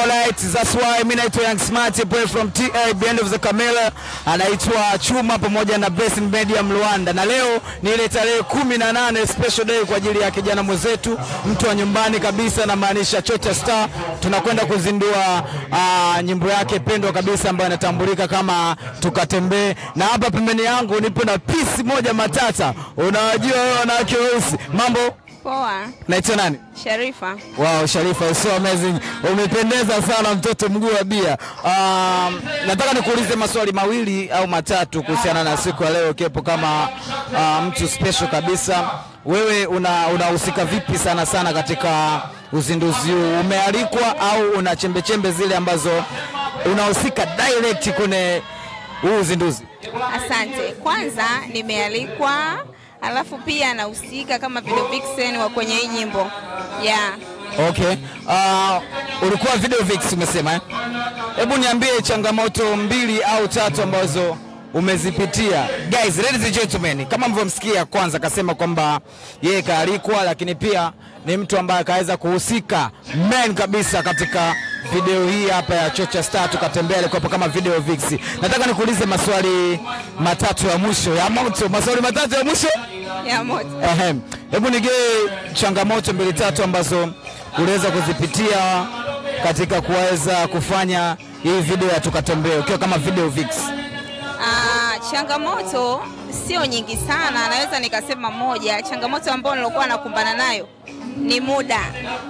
Alright, that's why mimi naitwa Young Smart boy from TA Band of the Camera, anaitwa Chuma pamoja na Blessing Media Mluanda, na leo ni ile tarehe kumi na nane special day kwa ajili ya kijana mwenzetu, mtu wa nyumbani kabisa, namaanisha Chocha Star. Tunakwenda kuzindua uh, nyimbo yake pendwa kabisa ambayo inatambulika kama Tukatembee, na hapa pembeni yangu nipo na pisi moja matata. Unawajua wewe wanawake weusi, mambo Poa, naitwa nani? Sharifa. Wow, Sharifa, you're so amazing. Umependeza sana mtoto mguu wa bia. Um, nataka nikuulize maswali mawili au matatu kuhusiana na siku ya leo kepo kama uh, mtu special kabisa. Wewe una unahusika vipi sana sana katika uzinduzi huu? Umealikwa au una chembe chembe zile ambazo unahusika direct kwenye huu uzinduzi? Asante. Kwanza nimealikwa, alafu pia nahusika kama video vixen wa kwenye hii nyimbo yeah. Okay. Uh, ulikuwa video vix umesema eh? Hebu niambie changamoto mbili au tatu ambazo umezipitia. Guys, ladies and gentlemen, kama mlivyomsikia kwanza akasema kwamba yeye kaalikwa, lakini pia ni mtu ambaye akaweza kuhusika man kabisa katika video hii hapa ya Chocha Star tukatembea, alikuwa hapa kama video vix. Nataka nikuulize maswali matatu ya mwisho ya moto, maswali matatu ya mwisho ya moto. Ehem. Hebu nigee changamoto mbili tatu ambazo uliweza kuzipitia katika kuweza kufanya hii video ya tukatembee ukiwa kama video vix. Ah, changamoto sio nyingi sana, naweza nikasema moja. Changamoto ambayo nilikuwa nakumbana nayo ni muda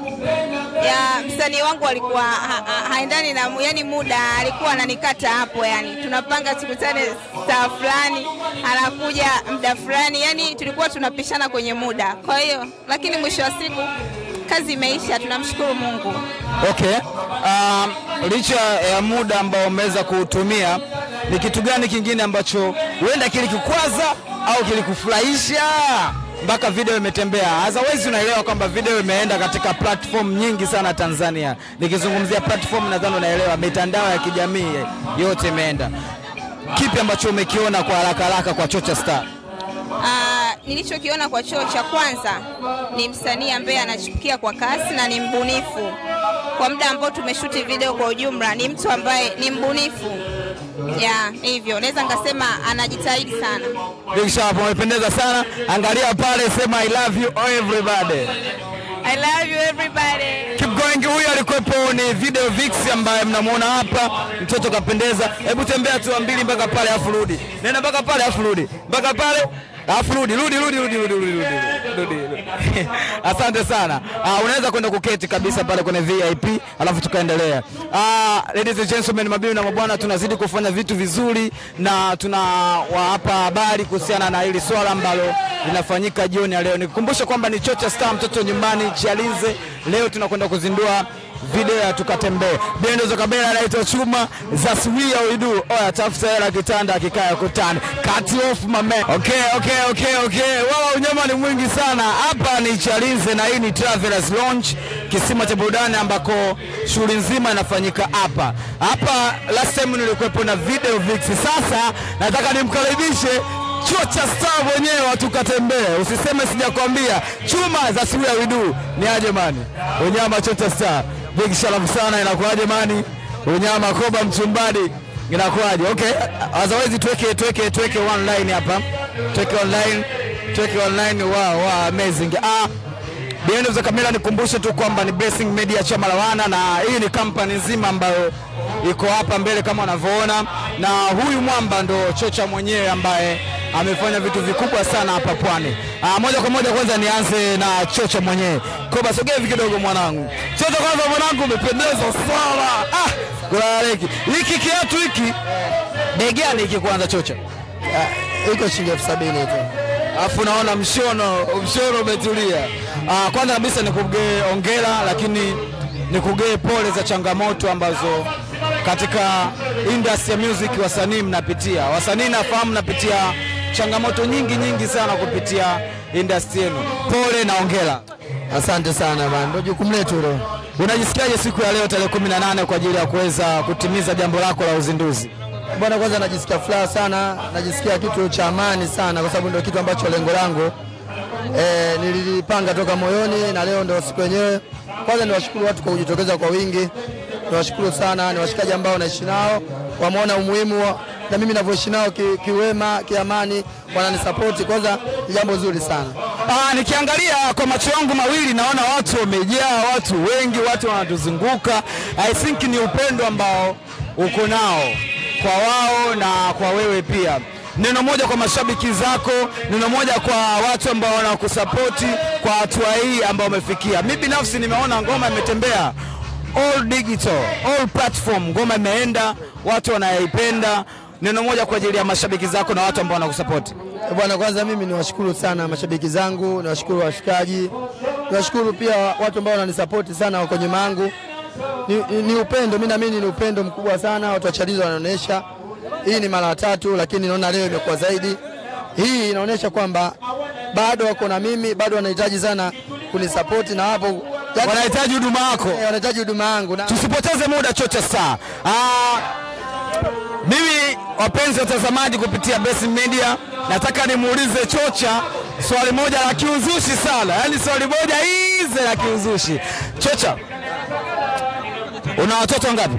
ya msanii wangu alikuwa ha, ha, haendani na mu- yani muda alikuwa ananikata hapo, yani tunapanga tukutane saa fulani, anakuja muda fulani, yani tulikuwa tunapishana kwenye muda. Kwa hiyo lakini mwisho wa siku kazi imeisha, tunamshukuru Mungu. Okay. Um, licha ya muda ambao umeweza kuutumia, ni kitu gani kingine ambacho huenda kilikukwaza au kilikufurahisha mpaka video imetembea? Otherwise unaelewa kwamba video imeenda katika platform nyingi sana Tanzania. Nikizungumzia platform, nadhani unaelewa, mitandao ya kijamii yote imeenda. Kipi ambacho umekiona kwa haraka haraka kwa Chocha Star? Ah, nilichokiona kwa choo cha kwanza ni msanii ambaye anachipukia kwa kasi na ni mbunifu. Kwa muda ambao tumeshuti video kwa ujumla, ni mtu ambaye ni mbunifu ya hivyo, naweza nikasema anajitahidi sana. Big Sharp, umependeza sana. Angalia pale, sema I love you everybody. I love you everybody. Keep going. Huyu alikuwepo ni video vix ambaye mnamuona hapa, mtoto kapendeza. Hebu tembea tu mbili mpaka pale afu rudi, nenda mpaka pale afu rudi mpaka pale afu rudi rudi rudi rudi rudi rudi rudi rudi rudi. Asante sana. Uh, unaweza kwenda kuketi kabisa pale kwenye VIP alafu tukaendelea. Uh, ladies and gentlemen, mabibi na mabwana, tunazidi kufanya vitu vizuri na tunawapa habari kuhusiana na hili swala ambalo linafanyika jioni ya leo. Nikukumbusha kwamba ni Chocha Star, mtoto nyumbani Chalinze. Leo tunakwenda kuzindua video ya tukatembee. Bendo za kabela anaitwa Chuma za Swia Uidu. Oya, tafuta hela kitanda akikaya kutani. Cut off my man. Okay, okay, okay, okay. Wala unyama ni mwingi sana. Hapa ni Chalinze na hii ni Travelers Lounge, kisima cha burudani ambako shughuli nzima inafanyika hapa. Hapa last time nilikuwepo na video vix. Sasa nataka nimkaribishe Chocha Star mwenyewe tukatembee. Usiseme sijakwambia. Chuma za Suya Widu. Ni aje mani? Unyama Chocha Star. Big shalom sana inakuaje mani? Unyama Koba Mchumbadi. Inakuaje? Okay. Otherwise tuweke tuweke tuweke one line hapa. Tuweke online. Tuweke online. Wow, wow, amazing. Ah, Behind the camera nikumbushe tu kwamba ni Blessing Media chama la wana, na hii ni kampani nzima ambayo iko hapa mbele kama unavyoona, na huyu mwamba ndo Chocha mwenyewe ambaye amefanya vitu vikubwa sana hapa Pwani. Ah, moja kwa moja kwanza nianze na Chocha mwenyewe. Koba, sogea hivi kidogo mwanangu. Chocha, kwanza mwanangu, umependeza sana. Ah, kulaleki hiki kiatu hiki bei gani hiki kwanza Chocha? iko shilingi elfu sabini tu. Alafu naona mshono mshono umetulia. Ah, kwanza kabisa nikugee ongera, lakini nikugee pole za changamoto ambazo katika industry ya music wasanii mnapitia. Wasanii nafahamu mnapitia changamoto nyingi nyingi sana kupitia industry yenu. Pole na ongera. Asante sana bana, ndio jukumu letu hilo. Unajisikiaje siku ya leo tarehe 18 kwa ajili ya kuweza kutimiza jambo lako la uzinduzi? Bwana, kwanza najisikia furaha sana, najisikia kitu cha amani sana, kwa sababu ndio kitu ambacho lengo langu e, nililipanga toka moyoni na leo ndio siku yenyewe. Kwanza niwashukuru watu kwa kujitokeza kwa wingi niwashukuru sana, ni washikaji ambao naishi nao, wameona umuhimu wa, na mimi navyoishi nao ki- kiwema, kiamani, wananisapoti. Kwanza ni jambo zuri sana. Ah, nikiangalia kwa macho yangu mawili naona watu wamejaa, watu wengi, watu wanatuzunguka. I think ni upendo ambao uko nao kwa wao na kwa wewe pia. Neno moja kwa mashabiki zako, neno moja kwa watu ambao wanakusapoti kwa hatua hii ambao umefikia. Mimi binafsi nimeona ngoma imetembea all digital, all platform, ngoma imeenda, watu wanaipenda. Neno moja kwa ajili ya mashabiki zako na watu ambao wanakusapoti. Eh, Bwana, kwanza mimi niwashukuru sana mashabiki zangu, niwashukuru washikaji, niwashukuru pia watu ambao wananisapoti sana, wako nyuma yangu. Ni, ni, ni upendo, mimi naamini ni upendo mkubwa sana, watu wa Chalizo wanaonyesha. Hii ni mara ya tatu, lakini naona leo imekuwa zaidi. Hii inaonyesha kwamba bado wako na mimi, bado wanahitaji sana kunisapoti na hapo yani, Wanahitaji huduma yako. eh, wanahitaji huduma yangu na Tusipoteze muda chocha saa. Ah, mimi wapenzi watazamaji kupitia Best Media, nataka nimuulize Chocha swali moja la kiuzushi sana, yaani swali moja hizi la kiuzushi. Chocha, una watoto wangapi?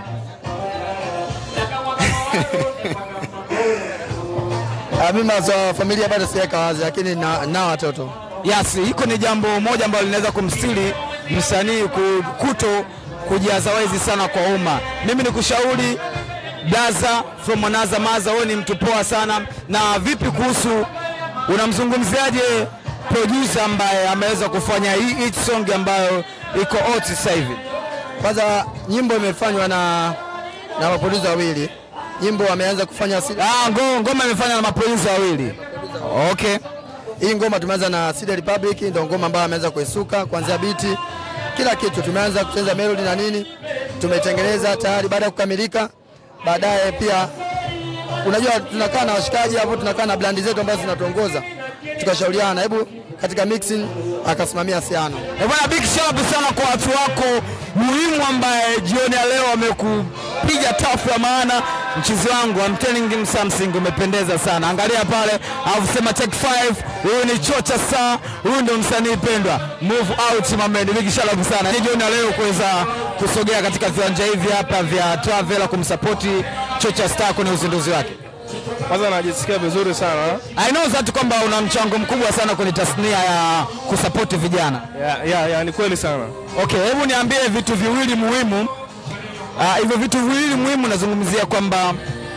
Ah, mimi masuala ya familia bado sijaweka wazi, lakini na, na watoto Yes, hiko ni jambo moja ambalo linaweza kumstiri msanii ku- kuto kujaza wezi sana kwa umma. Mimi nikushauri Daza from Another Mother, wewe ni mtu poa sana. Na vipi kuhusu, unamzungumziaje producer ambaye ameweza kufanya hii hit song ambayo iko hot sasa hivi? Kwanza nyimbo imefanywa na na maproducer wawili. Nyimbo wameanza kufanya si- Ah, ngo, ngoma imefanya na maproducer wawili. Okay. hii ngoma tumeanza na Sida Republic, ndio ngoma ambayo ameanza kuisuka kuanzia biti, kila kitu tumeanza kucheza melody na nini, tumetengeneza tayari. Baada ya kukamilika, baadaye pia unajua tunakaa na washikaji hapo, tunakaa na blandi zetu ambazo zinatuongoza, tukashauriana, hebu katika mixing akasimamia Siano. Eh, Bwana big shout out sana kwa watu wako muhimu ambaye jioni ya leo wamekupiga tafu ya maana. Mchizi wangu I'm telling him something, umependeza sana. Angalia pale, alafu sema take five. Huyu ni Chocha Star, huyu ndo msanii pendwa. Move out my man, big shout out sana. Ni jioni ya leo kuweza kusogea katika viwanja hivi hapa vya Travel kumsapoti Chocha Star kwenye uzinduzi wake. Kwanza najisikia vizuri sana I know that kwamba una mchango mkubwa sana kwenye tasnia ya kusapoti vijana. ya, ya, ya, ni kweli sana. Okay, hebu niambie vitu viwili muhimu. Ah, hivyo vitu viwili muhimu nazungumzia kwamba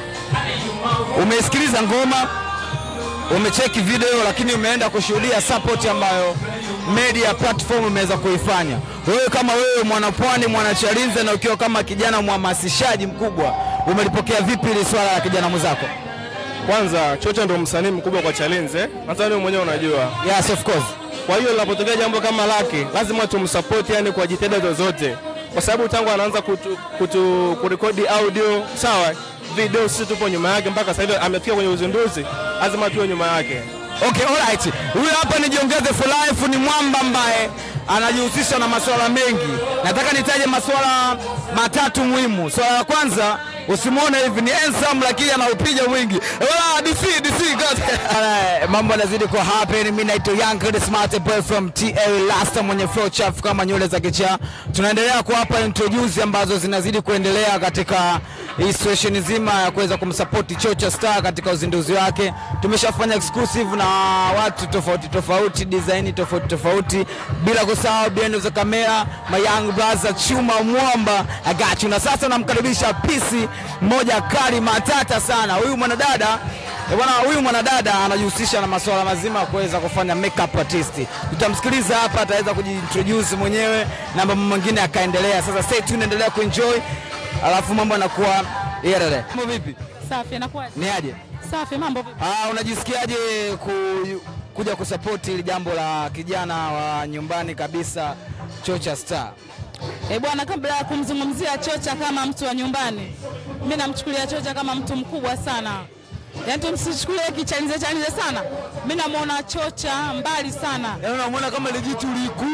umesikiliza ngoma, umecheki video, lakini umeenda kushuhudia support ambayo media platform imeweza kuifanya. Wewe kama wewe mwanapwani, mwanachalinze, na ukiwa kama kijana mhamasishaji mkubwa, umelipokea vipi hili swala la kijana mwenzako? Kwanza Chocha ndo msanii mkubwa kwa Chalinze, hata wewe mwenyewe unajua. Yes, of course. Kwa hiyo linapotokea jambo kama lake, lazima tumsupport, yani kwa jitihada zozote, kwa sababu tangu anaanza kutu, kutu, kurekodi audio sawa, video sisi tupo nyuma yake mpaka sasa hivi amefika kwenye uzinduzi, lazima tuwe nyuma yake. Okay, alright. Huyu hapa ni Jiongeze for Life, ni mwamba ambaye anajihusisha na masuala mengi. Nataka nitaje masuala matatu muhimu. Swala la kwanza, usimwone hivi ni handsome lakini anaupiga mwingi. Wala DC DC God. Alright, Mambo yanazidi kwa happen. Mimi naitwa Young the Smart Boy from TA Lasta mwenye flow chafu kama nywele za kichaa. Tunaendelea kuwapa introduce ambazo zinazidi kuendelea katika hii situation nzima ya kuweza kumsupport Chocha Star katika uzinduzi wake. Tumeshafanya exclusive na watu tofauti tofauti, design tofauti tofauti, bila kusahau behind the camera my young brother Chuma Mwamba I got you. Na sasa namkaribisha pisi mmoja kali matata sana, huyu mwanadada Eh, Bwana huyu mwanadada anajihusisha na masuala mazima ya kuweza kufanya makeup artist. Tutamsikiliza hapa, ataweza kujiintroduce mwenyewe na mambo mengine akaendelea. Sasa stay tuned, endelea kuenjoy, alafu mambo yanakuwa yerere. Mambo vipi? Safi, inakuwaje? Ni aje? Safi, mambo vipi? Ah, unajisikiaje ku, kuja kusapoti hili jambo la kijana wa nyumbani kabisa Chocha Star? Eh bwana, kabla ya kumzungumzia Chocha kama mtu wa nyumbani, mimi namchukulia Chocha kama mtu mkubwa sana. Yaani tumsichukulie kichanize chanize sana. Mimi namuona Chocha mbali sana. Yaani unamwona kama ile jitu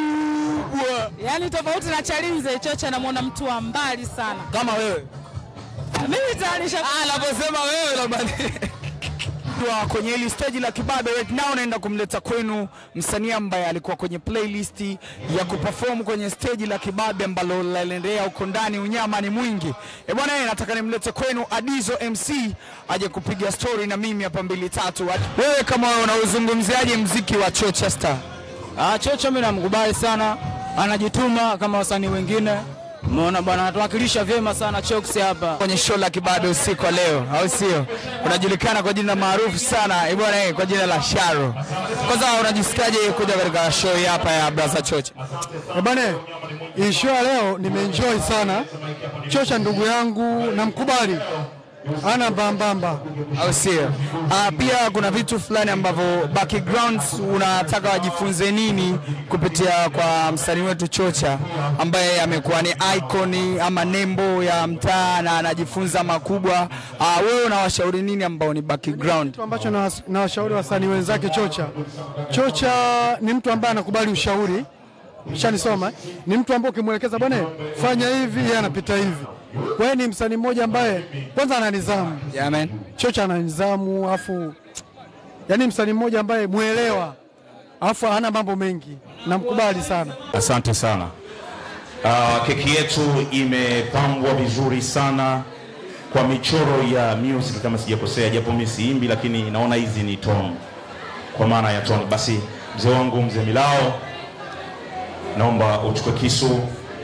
likubwa Yaani tofauti na Chalinze, Chocha namuona mtu wa mbali sana. kama wewe. Mimi tayari nisha Ah, naposema wewe labda Kwa kwenye hili stage la Kibabe right now naenda kumleta kwenu msanii ambaye alikuwa kwenye playlist ya kuperform kwenye stage la Kibabe ambalo linaendelea huko ndani, unyama ni mwingi. Eh bwana, eh, nataka nimlete kwenu Adizo MC aje kupiga story na mimi hapa mbili tatu. Wewe kama wewe unauzungumziaje mziki wa Chichester? Ah, Chocho mimi namkubali sana, anajituma kama wasanii wengine. Umeona bwana, anatuwakilisha vyema sana Chox hapa. kwenye show la Kibabe usiku wa leo, au sio? Unajulikana kwa jina maarufu sana eh bwana, eh, kwa jina la Sharo. Kwanza unajisikiaje kuja katika show hii hapa ya Brother Chocha? Eh bwana, hii show ya leo nimeenjoy sana. Chocha ndugu yangu namkubali, ana mbambamba. au sio? Ah, pia kuna vitu fulani ambavyo backgrounds unataka wajifunze nini kupitia kwa msanii wetu Chocha ambaye amekuwa ni icon ama nembo ya mtaa na anajifunza makubwa. Ah, wewe unawashauri nini ambao ni background? Kitu ambacho nawas- nawashauri wasanii wenzake Chocha, Chocha ni mtu ambaye anakubali ushauri, shanisoma, ni mtu ambaye ukimwelekeza bwana, fanya hivi, yeye anapita hivi. Kwa hiyo ni msanii mmoja ambaye kwanza ana nidhamu. Yeah, man. Chocha ana nidhamu, afu yani msanii mmoja ambaye mwelewa, afu hana mambo mengi, namkubali sana. Asante sana. Uh, keki yetu imepambwa vizuri sana kwa michoro ya music kama sijakosea, japo mimi siimbi, lakini naona hizi ni tone, kwa maana ya tone. Basi mzee wangu mzee Milao, naomba uchukue kisu.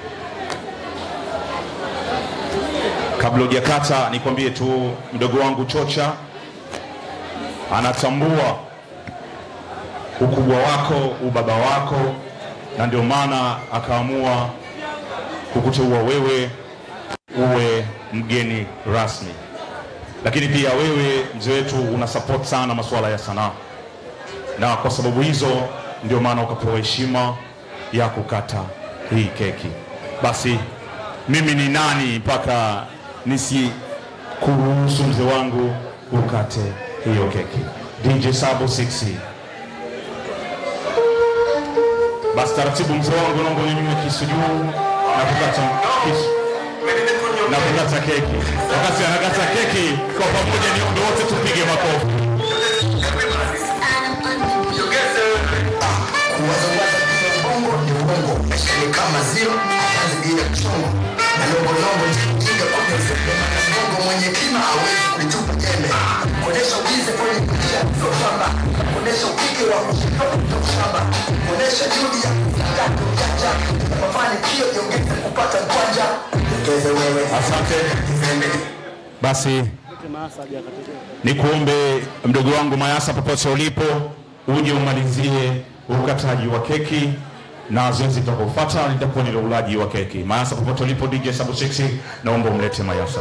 Kabla hujakata, nikwambie tu mdogo wangu Chocha anatambua ukubwa wako, ubaba wako, na ndio maana akaamua kukuteua wewe uwe mgeni rasmi. Lakini pia wewe mzee wetu una support sana masuala ya sanaa, na kwa sababu hizo ndio maana ukapewa heshima ya kukata hii keki. Basi mimi ni nani mpaka nisikuruhusu mzee wangu ukate hiyo keki? DJ Sabo 6 basi taratibu, mzee wangu, naomba unyanyue kisu juu na kukata kisu na kukata keki. Wakati anakata keki, kwa pamoja niombe wote tupige makofi. ni kama zero kazi bila chongo na longolongo jinga kwenye mfuko bongo mwenye kima hawezi kulitupa jembe kuonesha ubize kwenye maisha sio shamba kuonesha upige wa kushitoka kutoka shamba kuonesha juhudi ya kutaka ujanja mafanikio jiongeze kupata kwanja ongeze wewe Asante. Basi nikuombe mdogo wangu Mayasa, popote ulipo, uje umalizie ukataji wa keki na zoezi litakaofuata litakuwa ni la ulaji wa keki. Mayasa, popote ulipo, DJ Sabu 6 naomba umlete Mayasa.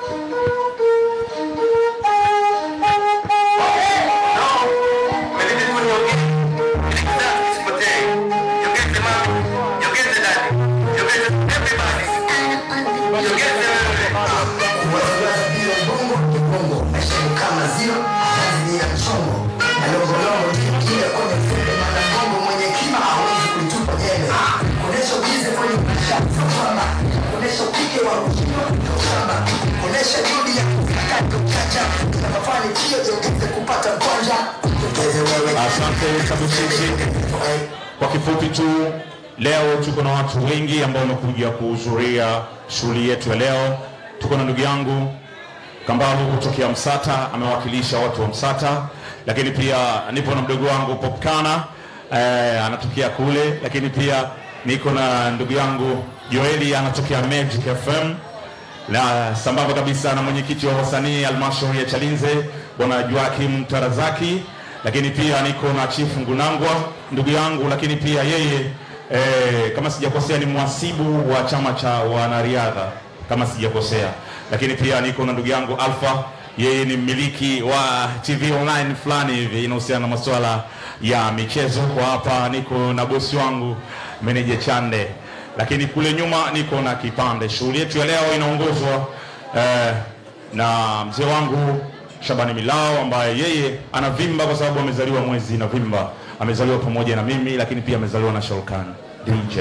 kuwazawaza bila bongo ni bongo maisha ni kama zero kazi bila chongo na longolongo jinga kwenye mfuko maana bongo mwenye kima hawezi kulitupa jembe kuonesha ubize kwenye maisha sio shamba kuonesha upige wa kushitoka kutoka shamba kuonesha juhudi ya kutaka ujanja na mafanikio jiongeze kupata kwanja ongeze wewe Asante Sabu 6. Kwa kifupi tu, leo tuko na watu wengi ambao wamekuja kuhudhuria shughuli yetu ya leo. Tuko na ndugu yangu Kambalu kutokea Msata, amewakilisha watu wa Msata, lakini pia nipo na mdogo wangu Popkana eh, anatokea kule, lakini pia niko na ndugu yangu Joeli anatokea Magic FM na sambamba kabisa na mwenyekiti wa wasanii halmashauri ya Chalinze bwana Joakim Tarazaki, lakini pia niko na Chief Ngunangwa ndugu yangu, lakini pia yeye eh, kama sijakosea ni mhasibu wa chama cha wanariadha kama sijakosea, lakini pia niko na ndugu yangu Alpha, yeye ni mmiliki wa TV online fulani hivi inahusiana na masuala ya michezo. Kwa hapa niko na bosi wangu meneja Chande, lakini kule nyuma niko na kipande. Shughuli yetu ya leo inaongozwa eh, na mzee wangu Shabani Milao ambaye yeye anavimba kwa sababu amezaliwa mwezi Novemba, amezaliwa pamoja na mimi, lakini pia amezaliwa na Sholkan DJ.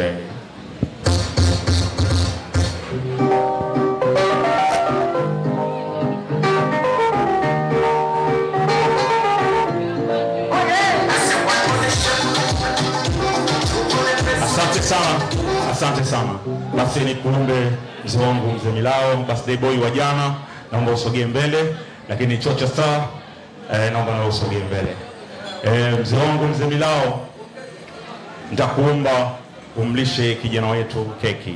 Asante sana. Basi ni kuombe mzee wangu mzee Milao, birthday boy wa jana, naomba usogee mbele, lakini Chocha Star eh, naomba nawe usogee mbele. Eh, mzee wangu mzee Milao, nitakuomba umlishe kijana wetu keki.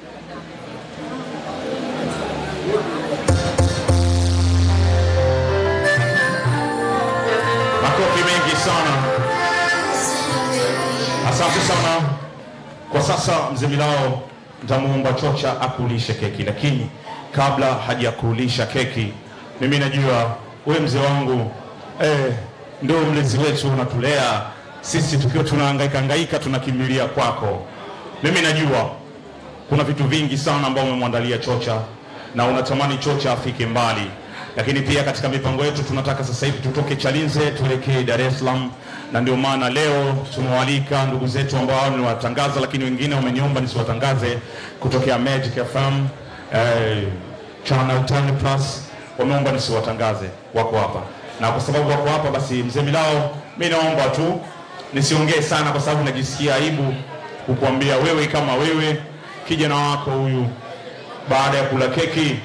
Makofi mengi sana. Asante sana. Kwa sasa mzee Milao nitamuomba Chocha akulishe keki, lakini kabla hajakulisha keki, mimi najua wewe mzee wangu eh, ndio mlezi wetu, unatulea sisi tukiwa tunahangaika hangaika, tunakimbilia kwako. Mimi najua kuna vitu vingi sana ambao umemwandalia Chocha na unatamani Chocha afike mbali, lakini pia katika mipango yetu tunataka sasa hivi tutoke Chalinze tuelekee Dar es Salaam, na ndio maana leo tumewalika ndugu zetu ambao niwatangaza, lakini wengine wameniomba nisiwatangaze kutokea Magic FM eh, Channel 10 Plus wameomba nisiwatangaze, wako hapa na kwa sababu wako hapa, basi mzee Milao, mi naomba tu nisiongee sana, kwa sababu najisikia aibu kukuambia wewe kama wewe kijana wako huyu baada ya kula keki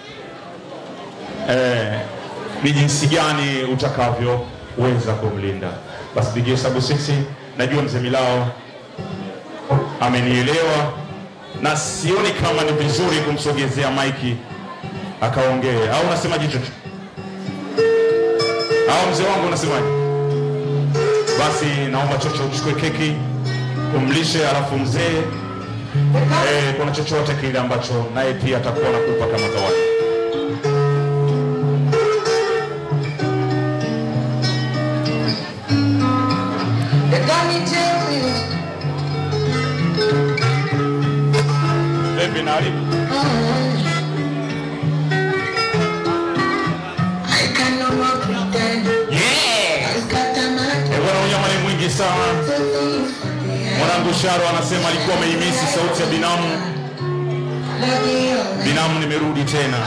eh, ni jinsi gani utakavyoweza kumlinda. Basi DJ Sabu Six, najua mzee Milao amenielewa na sioni kama ni vizuri kumsogezea maiki akaongee, au unasemaje Chocho? Au mzee wangu unasemaje? Basi naomba Chocho uchukue keki umlishe, alafu mzee eh, kuna chochote kile ambacho naye pia atakuwa nakupa kama zawadi. Vipi naribu? Yeah! Eh, bwana unyama ni mwingi sana. Mwanangu Sharo anasema alikuwa ameimisi sauti ya binamu. Binamu, nimerudi tena.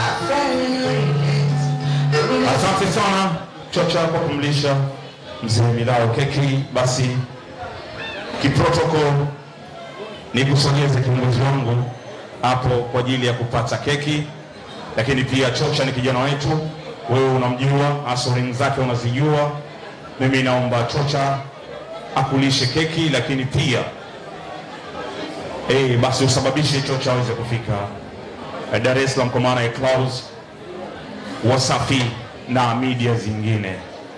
Asante sana Chocha kwa kumlisha mzee Milao keki. Basi kiprotokol ni kusogeze kiongozi wangu hapo kwa ajili ya kupata keki, lakini pia Chocha ni kijana wetu, wewe unamjua, asoring zake unazijua. Mimi naomba Chocha akulishe keki, lakini pia eh, basi usababishe Chocha aweze kufika eh, Dar es Salaam kwa maana ya Clouds, Wasafi na media zingine.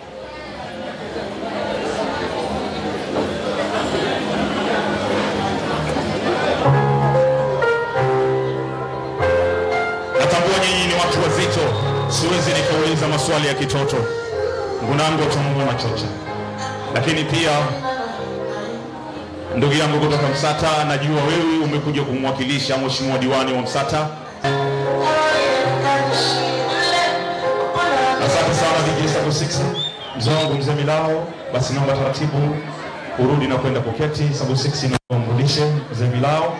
Natambua nyinyi ni watu wazito, siwezi nikauliza maswali ya kitoto. Ngunangu atamuona Chocha, lakini pia ndugu yangu kutoka Msata, najua wewe umekuja kumwakilisha mheshimiwa diwani wa Msata. Asante sana DJ Sabu Six, mzee wangu mzee Milao. Basi naomba taratibu urudi na kwenda kuketi. Sabu Six, naomba mrudishe mzee Milao.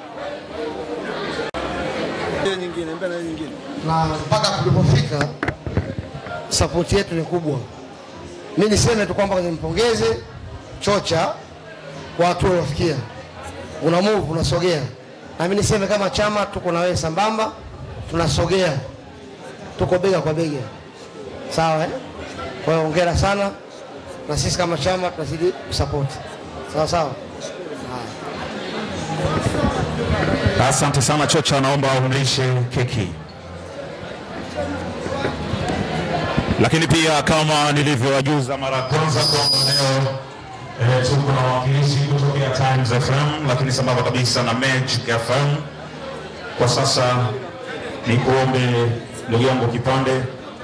na mpaka tulipofika sapoti yetu ni kubwa. Mi niseme tu kwamba nimpongeze Chocha kwa hatua uliofikia, una move unasogea, na mi niseme kama chama tuko na wewe sambamba, tunasogea, tuko bega kwa bega, sawa eh? Kwa hiyo hongera sana, na sisi kama chama tunazidi kusapoti, sawa sawa. Asante sana Chocha, naomba umlishe keki. Lakini pia kama nilivyowajuza mara ya kwanza kwamba leo eh, tuko na wawakilishi kutokea Times FM, lakini sambamba kabisa na Magic FM. Kwa sasa ni kuombe ndugu yangu Kipande,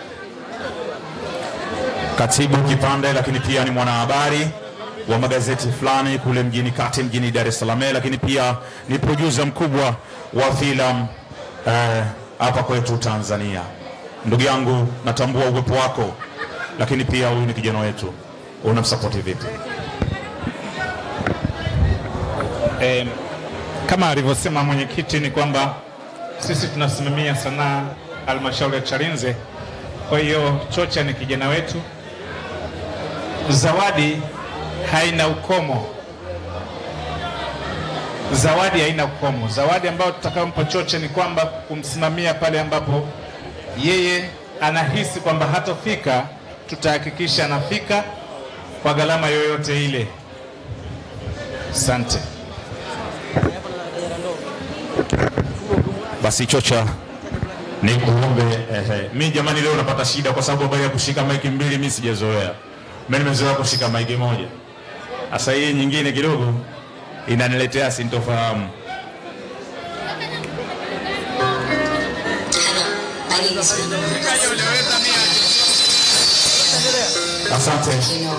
katibu Kipande, lakini pia ni mwanahabari wa magazeti fulani kule mjini kati mjini Dar es Salaam, lakini pia ni producer mkubwa wa filamu eh, hapa kwetu Tanzania. Ndugu yangu, natambua uwepo wako, lakini pia huyu ni kijana wetu, unamsapoti vipi? Eh, kama alivyosema mwenyekiti ni kwamba sisi tunasimamia sanaa halmashauri ya Chalinze. Kwa hiyo Chocha ni kijana wetu, zawadi haina ukomo. zawadi haina ukomo. Zawadi ambayo tutakayompa Choche ni kwamba kumsimamia pale ambapo yeye anahisi kwamba hatofika, tutahakikisha anafika kwa gharama yoyote ile. Asante. Basi Chocha ni kuombe ehe. Mi jamani, leo napata shida kwa sababu habari ya kushika maiki mbili mi sijazoea. Mi nimezoea kushika maiki moja, sasa hii nyingine kidogo inaniletea sintofahamu. Asante.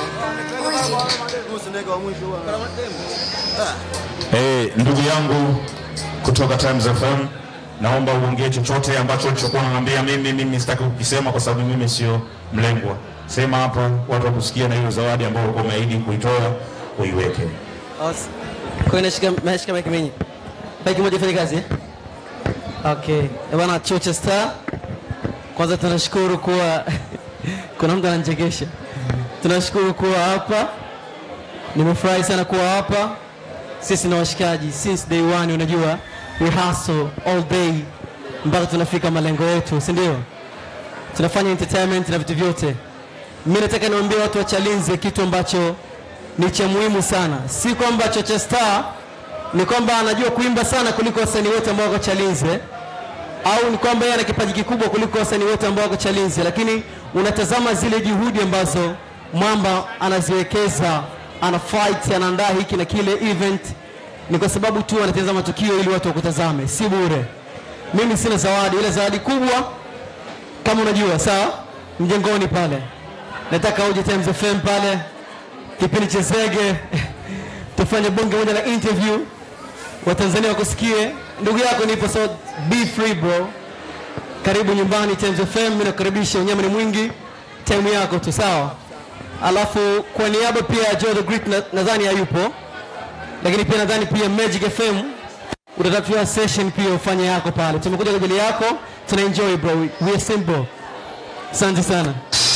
Eh, ndugu yangu kutoka Times FM, naomba uongee chochote ambacho ulichokuwa unaniambia mimi. Mimi sitaki kukisema kwa sababu mimi sio mlengwa. Sema hapo watu wakusikia, na hiyo zawadi ambayo ulikuwa umeahidi kuitoa uiweke. Kwa hiyo nashika nashika mic mingi. Mic moja ifanye kazi eh? Okay. Eh, Bwana Chocha Star. Kwanza tunashukuru kuwa kuna mtu ananichekesha. Tunashukuru kuwa hapa. Nimefurahi sana kuwa hapa. Sisi na washikaji since day one unajua we hustle all day mpaka tunafika malengo yetu, si ndio? Tunafanya entertainment na vitu vyote. Mimi nataka niwaambie watu wa Chalinze kitu ambacho ni cha muhimu sana. Si kwamba Chocha Star ni kwamba anajua kuimba sana kuliko wasanii wote ambao wako Chalinze, au ni kwamba yeye ana kipaji kikubwa kuliko wasanii wote ambao wako Chalinze, lakini unatazama zile juhudi ambazo Mwamba anaziwekeza, ana fight, anaandaa hiki na kile event, ni kwa sababu tu anatazama tukio ili watu wakutazame, si bure. Mimi sina zawadi, ile zawadi kubwa kama unajua, sawa, mjengoni pale, nataka uje Times FM pale kipindi cha Zege tufanye bonge moja la interview, Watanzania wakusikie. Ndugu yako nipo, so be free bro. Karibu nyumbani Times FM, mimi nakukaribisha. Unyama ni mwingi, time yako tu, sawa. Alafu kwa niaba pia ya Joe the Great na- nadhani hayupo, lakini pia nadhani pia Magic FM utatafiwa session pia ufanye yako pale. Tumekuja kwa ajili yako, tuna enjoy bro, we are simple. Asante sana.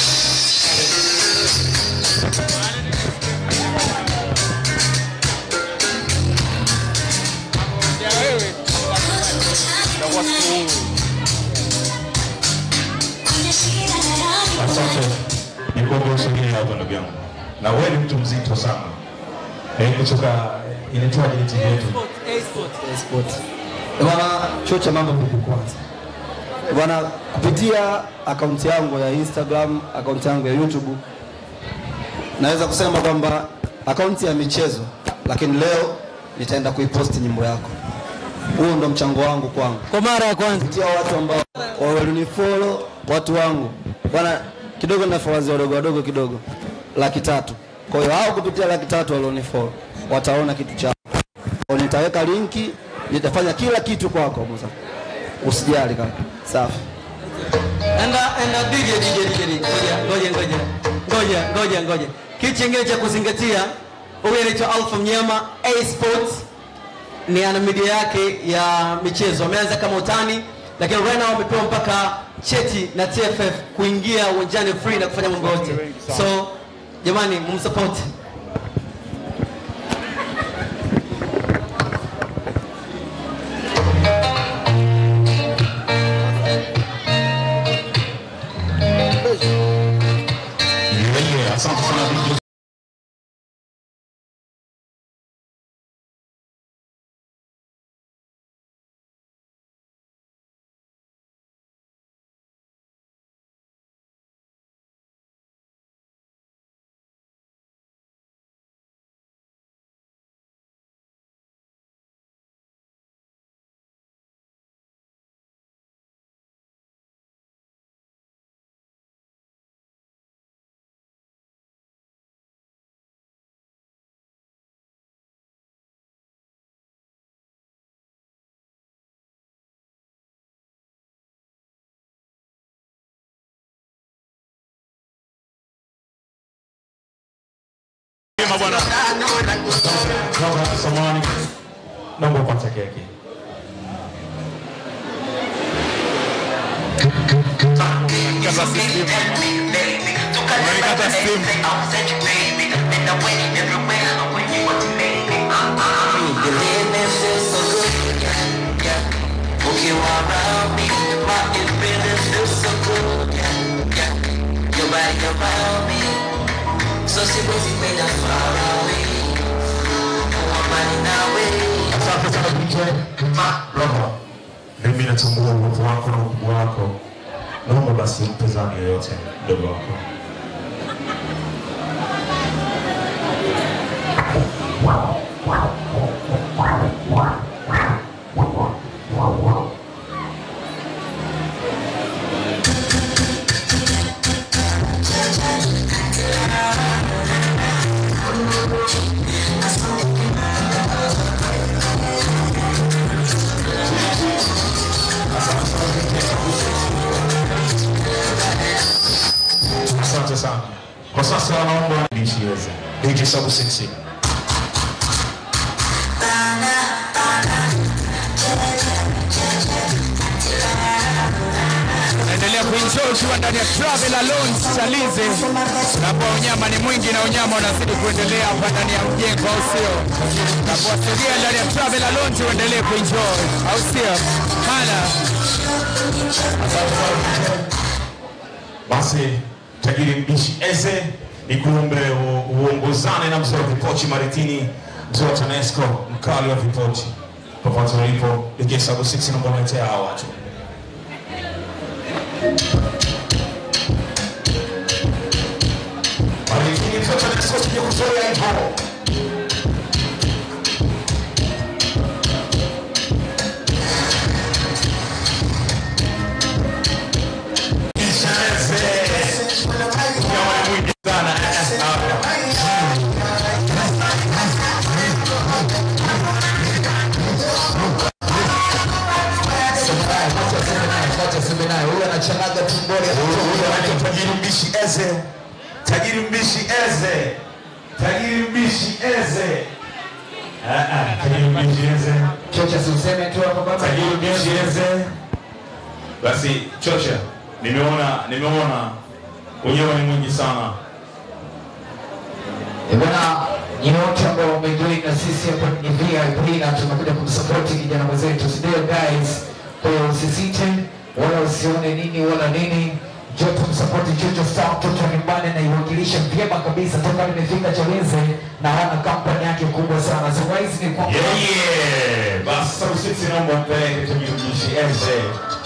Asante. Nikuombe usogee hapo ndugu yangu. Na wewe ni mtu mzito sana. Eh, kutoka inaitwaje ile timu yetu? Sport. Bwana Chocha, mambo vipi kwanza? Bwana, kupitia akaunti yangu ya Instagram, akaunti yangu ya YouTube, naweza kusema kwamba akaunti ya michezo, lakini leo nitaenda kuiposti nyimbo yako. Huo ndo mchango wangu kwangu, kwa mara ya kwanza, kupitia watu ambao walinifollow, watu wangu bwana, kidogo na followers wadogo wadogo kidogo, laki tatu. Kwa hiyo hao kupitia laki tatu walionifollow wataona kitu chako kwa nitaweka linki, nitafanya kila kitu kwako Musa. Usijali kaka. Safi. Enda enda DJ DJ DJ. DJ. Ngoja ngoja ngoja. Ngoja ngoja ngoja. Kitu kingine cha kuzingatia, huyu anaitwa Alpha Mnyama A Sports ni ana media yake ya michezo. Ameanza kama utani, lakini right now amepewa mpaka cheti na TFF kuingia uwanjani free na kufanya mambo yote. So jamani, mumsupport. Yeah, asante sana DJ. Sema bwana. Naomba samahani. Naomba upate keki. Kata simu. Unanikata simu. Ukiwa around me, my it really feels so good. Yeah, yeah. Your body around me, so siwezi kwenda far away. Kuwa mbali nawe. Asante sana DJ Roho. Mimi natambua uwepo wako na ukubwa wako. Naomba basi mpe zamu yoyote mdogo wako. Asante sana. Kwa sasa naomba nisiweze. DJ Sabu Six. Naendelea kuenjoy ukiwa ndani ya Travel Lounge Chalize, napo unyama ni mwingi na unyama unazidi kuendelea hapa ndani ya mjengo, au sio? Napowasogea ndani ya Travel Lounge uendelee kuenjoy, au sio? Hala. Basi tajiri mbishi eze ni kuombe u- uongozane na mzee wa vipochi Maritini, mzee wa TANESCO, mkali wa vipochi popote ulipo. DJ Sabu Six naomba uletea hawa watu. Maritini, mzee wa TANESCO, sije kuzoea hivyo. Tajiri mbishi eze, tajiri mbishi eze, tajiri mbishi eze. Ah, ah, Tajiri mbishi eze. Chocha si useme tu hapo baba. Tajiri mbishi eze. Basi chocha, nimeona nimeona wenyewe ni mwingi sana. Eh, Bwana, nyinyi wote ambao wameenjoy na sisi hapa ni VIP na tumekuja kumsupport kijana mwenzetu. Sindio guys? Kwa hiyo usisite wala usione nini wala nini. Njoo tumsupport Jojo Star mtoto wa nyumbani na iwakilisha vyema kabisa toka nimefika Chaweze na hana kampani yake kubwa sana. So guys ni kwamba Yeah, yeah. Basi Sabu Six naomba mpeleke tajiri mbishi eze.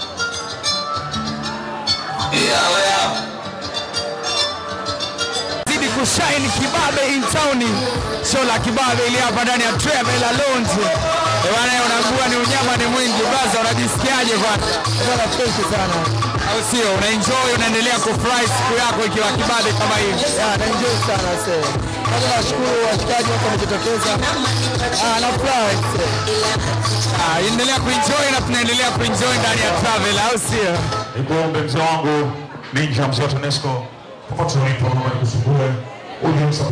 zidi kushine kibabe in town. Show la kibabe ili hapa ndani ya Travel Lounge. Eh, bwana unaambua ni unyama ni mwingi. Baza unajisikiaje kwanza? Bwana fresh sana. Au sio? Una enjoy unaendelea kufurahi siku yako ikiwa kibabe kama hivi. Ya, na enjoy sana sasa. Kwanza nashukuru washikaji wote wamejitokeza. Ah, na furahi. Ah, endelea kuenjoy na tunaendelea kuenjoy ndani ya Travel, au sio? Nikuombe mzee wangu Ninja, mzee wa TANESCO, popote ulipo, naomba nikusumbue uje msupport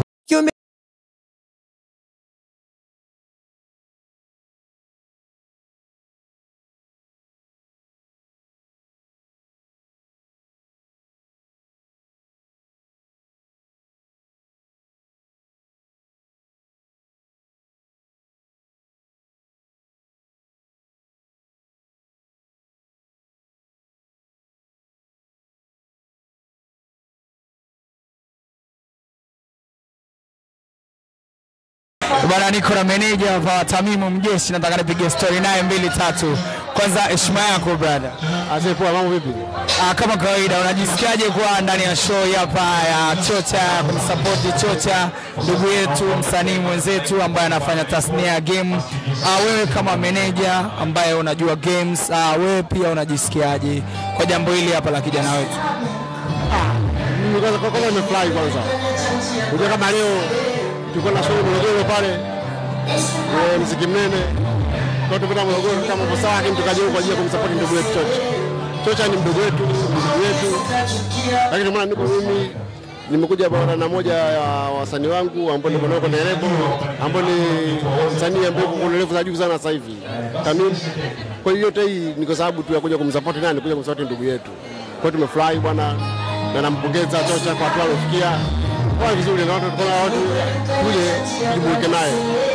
Bwana, niko na meneja hapa Tamimu Mjeshi, nataka nipige story naye mbili tatu. Kwanza heshima yako brother. Azee poa, mambo vipi? Ah, kama kawaida unajisikiaje kuwa ndani ya show hii hapa ya Chocha kumsupport Chocha ndugu yetu msanii mwenzetu ambaye anafanya tasnia ya game. Ah, wewe kama meneja ambaye unajua games, ah, wewe pia unajisikiaje kwa jambo hili hapa la kijana wetu? Mimi kwanza kwa kwanza nimefurahi kwanza. Unajua kama leo tulikuwa na show Morogoro pale. Eh, mziki mnene. Kwa tupenda Morogoro kama kwa sawa lakini tukaja huko kwa ajili ya kumsupport ndugu yetu Chocha. Chocha ni mdogo wetu, ndugu wetu. Lakini maana niko mimi nimekuja bwana na moja ya wasanii wangu ambao niko nao kwenye lebo ambao ni msanii ambaye yuko kwenye level za juu sana sasa hivi. Tamim. Kwa hiyo yote hii ni kwa sababu tu ya kuja kumsupport nani, kuja kumsupport ndugu yetu. Kwa hiyo tumefurahi bwana na nampongeza Chocha kwa hatua alofikia. Kwa vizuri na watu tukaona watu tuje tujumuike naye.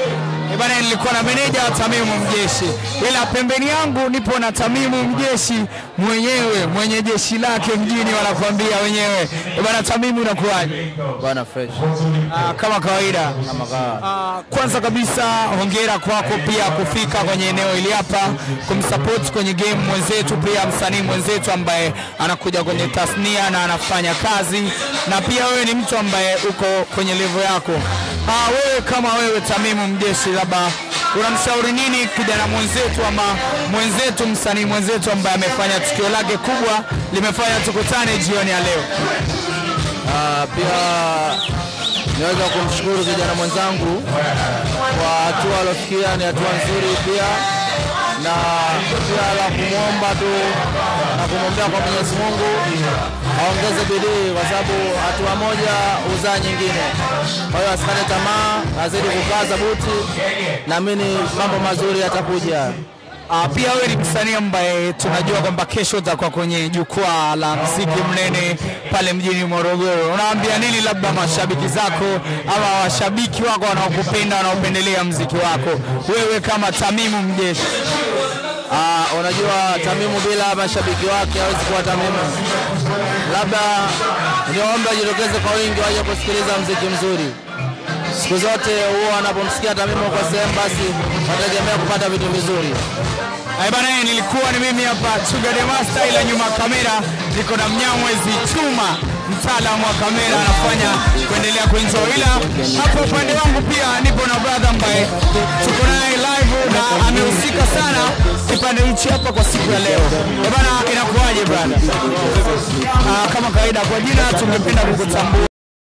Eh bana, nilikuwa na meneja wa Tamimu Mjeshi, ila pembeni yangu nipo na Tamimu Mjeshi mwenyewe mwenye jeshi lake mjini, wanakuambia wenyewe. Eh bana, Tamimu unakuwaje? Bwana fresh. Ah, kama kawaida. Kama kawaida. Ah, kwanza kabisa hongera kwako pia kufika kwenye eneo hili hapa kumsupport kwenye game mwenzetu, pia msanii mwenzetu ambaye anakuja kwenye tasnia na anafanya kazi, na pia wewe ni mtu ambaye uko kwenye level yako. Ah, wewe kama wewe Tamimu Mjeshi, labda unamshauri nini kijana mwenzetu ama mwenzetu msanii mwenzetu ambaye amefanya tukio lake kubwa limefanya tukutane jioni ya leo? Ah, pia niweza kumshukuru kijana mwenzangu kwa hatua aliofikia, ni hatua nzuri pia na pia la kumwomba tu na kumwombea kwa Mwenyezi Mungu aongeze bidii, kwa sababu hatua moja huzaa nyingine. Kwa hiyo asikate tamaa, azidi kukaza buti, naamini mambo mazuri yatakuja. Uh, pia wewe ni msanii ambaye tunajua kwamba kesho utakuwa kwenye jukwaa la mziki mnene pale mjini Morogoro. Unaambia nini labda mashabiki zako ama washabiki wako wanaokupenda wanaopendelea mziki wako, wewe kama Tamimu Mjeshi? Ah, unajua Tamimu bila mashabiki wake hawezi kuwa Tamimu. Labda niombe wajitokeze kwa wingi waje kusikiliza mziki mzuri. Siku zote huwa wanapomsikia Tamimu kwa sehemu, basi wategemea kupata vitu vizuri. Hai bana, nilikuwa ni mimi hapa Chuga the Master, ila nyuma ya kamera niko na Mnyamwezi Chuma, mtaalamu wa kamera, anafanya kuendelea kuenjoy, ila hapo upande wangu pia nipo na brother ambaye tuko naye live na amehusika sana kipande hichi hapa kwa siku ya leo. Eh bana, inakuwaje brother? Ah, kama kawaida, kwa jina tungependa kukutambua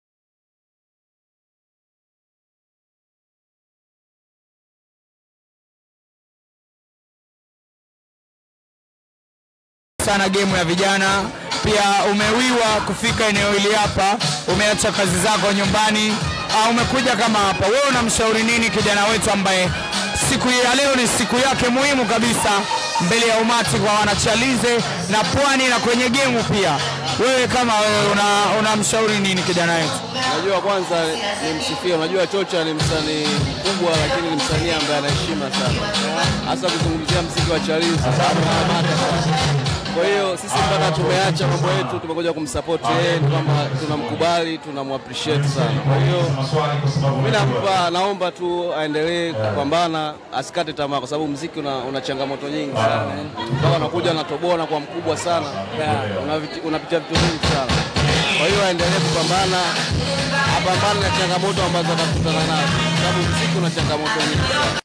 sana gemu ya vijana. Pia umewiwa kufika eneo hili hapa, umeacha kazi zako nyumbani, uh, umekuja kama hapa. Wewe unamshauri nini kijana wetu ambaye siku ya leo ni siku yake muhimu kabisa mbele ya umati kwa wanachalize na pwani na kwenye gemu pia? Wewe kama wewe una- unamshauri nini kijana wetu? Unajua, kwanza nimsifie. Unajua Chocha ni msanii mkubwa, lakini ni msanii ambaye ana heshima sana, hasa kuzungumzia mziki wa Chalizi. Kwa hiyo sisi mpaka tumeacha mambo yetu, tumekuja kumsupport yeye, ni kwamba tunamkubali, tunamappreciate sana. Kwa hiyo mimi nampa, naomba tu aendelee kupambana, asikate tamaa, kwa sababu mziki una, una changamoto nyingi sana, mpaka unakuja unatoboa na kwa mkubwa sana, Unaviti- unapitia vitu vingi sana. Kwa hiyo aendelee kupambana, apambane na changamoto ambazo atakutana nazo, kwa sababu mziki una changamoto nyingi sana.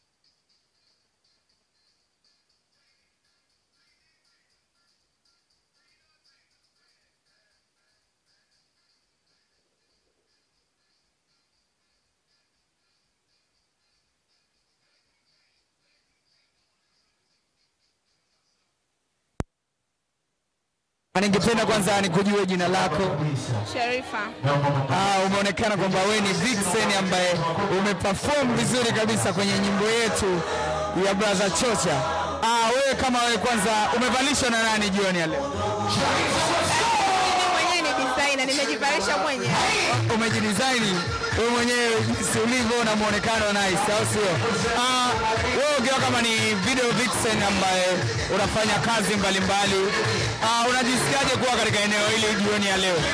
Ningependa kwanza nikujue jina lako. Sharifa. Ah, umeonekana kwamba wewe ni Vixen ambaye umeperform vizuri kabisa kwenye nyimbo yetu ya Brother Chocha. Ah, wewe kama wewe kwanza umevalishwa na nani jioni ya leo? Mimi mwenyewe ni designer, nimejivalisha mwenyewe. Umejidesign wewe mwenyewe jinsi ulivyo na muonekano nice, au sio? Ah, wewe ukiwa kama ni video vixen ambaye unafanya kazi mbalimbali ah, unajisikiaje kuwa katika eneo hili jioni ya leo?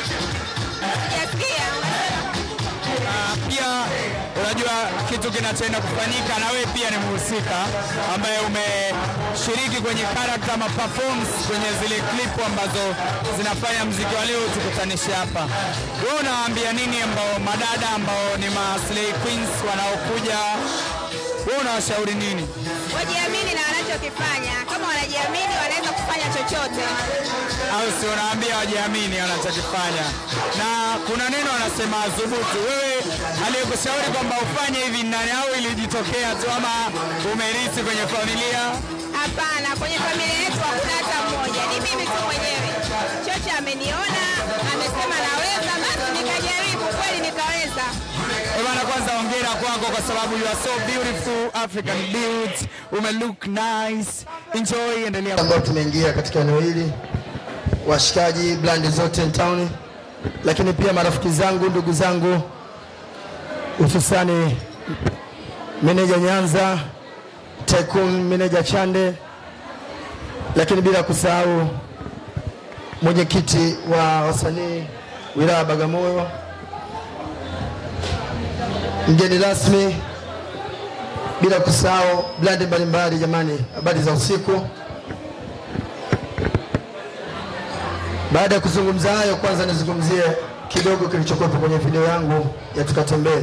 Ah, pia unajua kitu kinachoenda kufanyika na wewe pia ni mhusika ambaye umeshiriki kwenye character ama performs kwenye zile clip ambazo zinafanya mziki wa leo tukutanishe hapa. Wewe unawaambia nini ambao madada ambao ni ma slay queens wanaokuja, wewe unawashauri nini? Wajiamini na wanachokifanya. Kama wanajiamini wanaweza kufanya chochote. au si unaambia wajiamini wanachokifanya, na kuna neno wanasema adhubutu. Wewe aliyekushauri kwamba ufanye hivi ni nani, au ilijitokea tu ama umerisi kwenye familia? Hapana, kwenye familia yetu hakuna hata mmoja, ni mimi tu mwenyewe. Chocha ameniona, amesema naweza, basi nikajaribu, kweli nikaweza. Eh bana, kwanza hongera kwako kwa sababu you are so beautiful African built, ume look nice. Enjoy, endelea. ambao tumeingia katika eneo hili, washikaji blandi zote town, lakini pia marafiki zangu, ndugu zangu, hususani meneja Nyanza, Tycoon meneja Chande, lakini bila kusahau mwenyekiti wa wasanii wilaya ya Bagamoyo, mgeni rasmi, bila kusahau blandi mbalimbali. Jamani, habari za usiku. Baada ya kuzungumza hayo, kwanza nizungumzie kidogo kilichokuwepo kwenye video yangu ya tukatembee.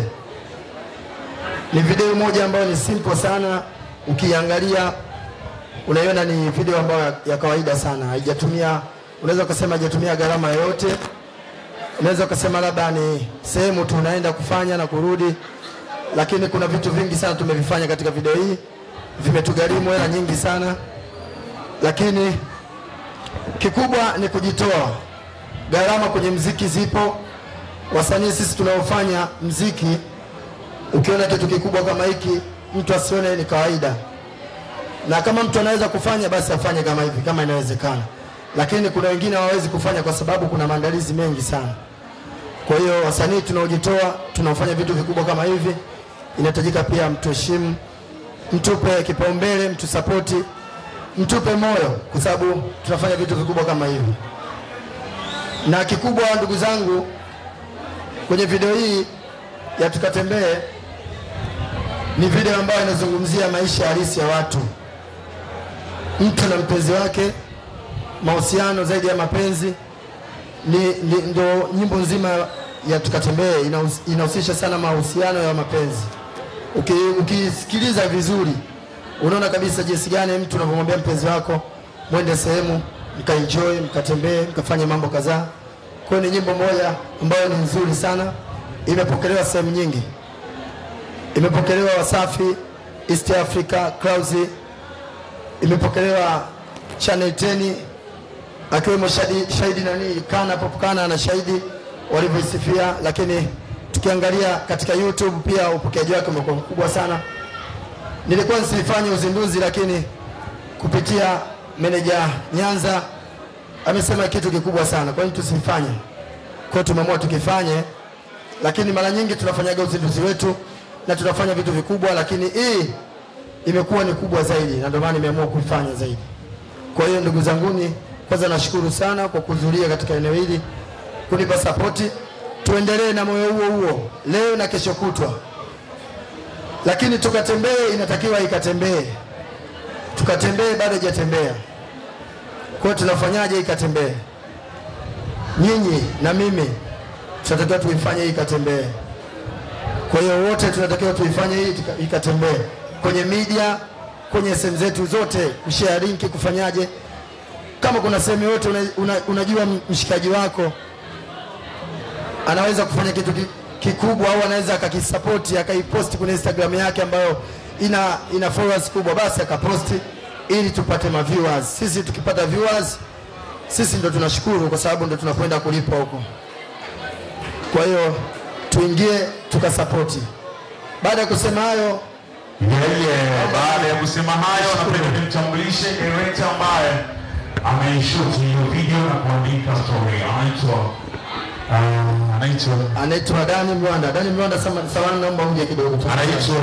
Ni video moja ambayo ni simple sana, ukiangalia unaiona ni video ambayo ya, ya kawaida sana, haijatumia unaweza ukasema haijatumia gharama yoyote. Unaweza ukasema labda ni sehemu tu unaenda kufanya na kurudi, lakini kuna vitu vingi sana tumevifanya katika video hii, vimetugharimu hela nyingi sana, lakini kikubwa ni kujitoa. Gharama kwenye mziki zipo, wasanii sisi tunaofanya mziki, ukiona kitu kikubwa kama hiki, mtu asione ni kawaida, na kama mtu anaweza kufanya basi afanye kama hivi, kama inawezekana. Lakini kuna wengine hawawezi kufanya kwa sababu kuna maandalizi mengi sana. Kwa hiyo wasanii tunaojitoa, tunaofanya vitu vikubwa kama hivi, inahitajika pia mtuheshimu, mtupe kipaumbele, mtusapoti, mtupe moyo, kwa sababu tunafanya vitu vikubwa kama hivi. Na kikubwa, ndugu zangu, kwenye video hii ya tukatembee, ni video ambayo inazungumzia maisha halisi ya watu, mtu na mpenzi wake, mahusiano zaidi ya mapenzi ni, ni ndo nyimbo nzima ya tukatembee inahus- inahusisha sana mahusiano ya mapenzi. Uki- Ukisikiliza vizuri, unaona kabisa jinsi gani mtu unavyomwambia mpenzi wako mwende sehemu mkaenjoy, mkatembee, mkafanye mambo kadhaa. Kwa hiyo ni nyimbo moja ambayo ni nzuri sana, imepokelewa sehemu nyingi, imepokelewa Wasafi, East Africa, Clouds, imepokelewa Channel 10 akiwemo shahidi, shahidi nani Kana Pop Kana na shahidi walivyoisifia, lakini tukiangalia katika YouTube pia upokeaji wake umekuwa mkubwa sana. Nilikuwa nisifanye uzinduzi, lakini kupitia meneja Nyanza amesema kitu kikubwa sana, kwa nini tusifanye? Kwa hiyo tumeamua tukifanye, lakini mara nyingi tunafanyaga uzinduzi wetu na tunafanya vitu vikubwa, lakini hii imekuwa ni kubwa zaidi, na ndio maana nimeamua kuifanya zaidi. Kwa hiyo ndugu zanguni, kwanza nashukuru sana kwa kuhudhuria katika eneo hili, kunipa sapoti. Tuendelee na moyo huo huo leo na kesho kutwa, lakini tukatembee, inatakiwa ikatembee. Tukatembee bado haijatembea. Kwa hiyo tunafanyaje ikatembee? Nyinyi na mimi tunatakiwa tuifanye hii ikatembee. Kwa hiyo wote tunatakiwa tuifanye hii tika- ikatembee kwenye media, kwenye sehemu zetu zote, kushare linki, kufanyaje. Kama kuna sehemu yote una, una, unajua mshikaji wako anaweza kufanya kitu ki- kikubwa au anaweza akakisapoti akaiposti kwenye Instagram yake ambayo ina, ina followers kubwa, basi akaposti ili tupate ma viewers. Sisi tukipata viewers, sisi ndo tunashukuru kwa sababu ndo tunakwenda kulipwa huko. Kwa hiyo tuingie tukasapoti. Baada ya kusema hayo, Yeye baada ya kusema hayo, napenda nimtambulishe director ambaye ameishuti hiyo video na kuandika story. Anaitwa ah, anaitwa anaitwa Dani Mwanda. Dani Mwanda, sama- samahani, naomba uje kidogo. anaitwa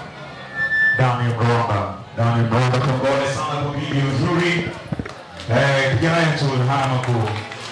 Dani Mronda. Dani Mronda, kongole sana kwa video nzuri. Eh, kijana yetu hana makuu.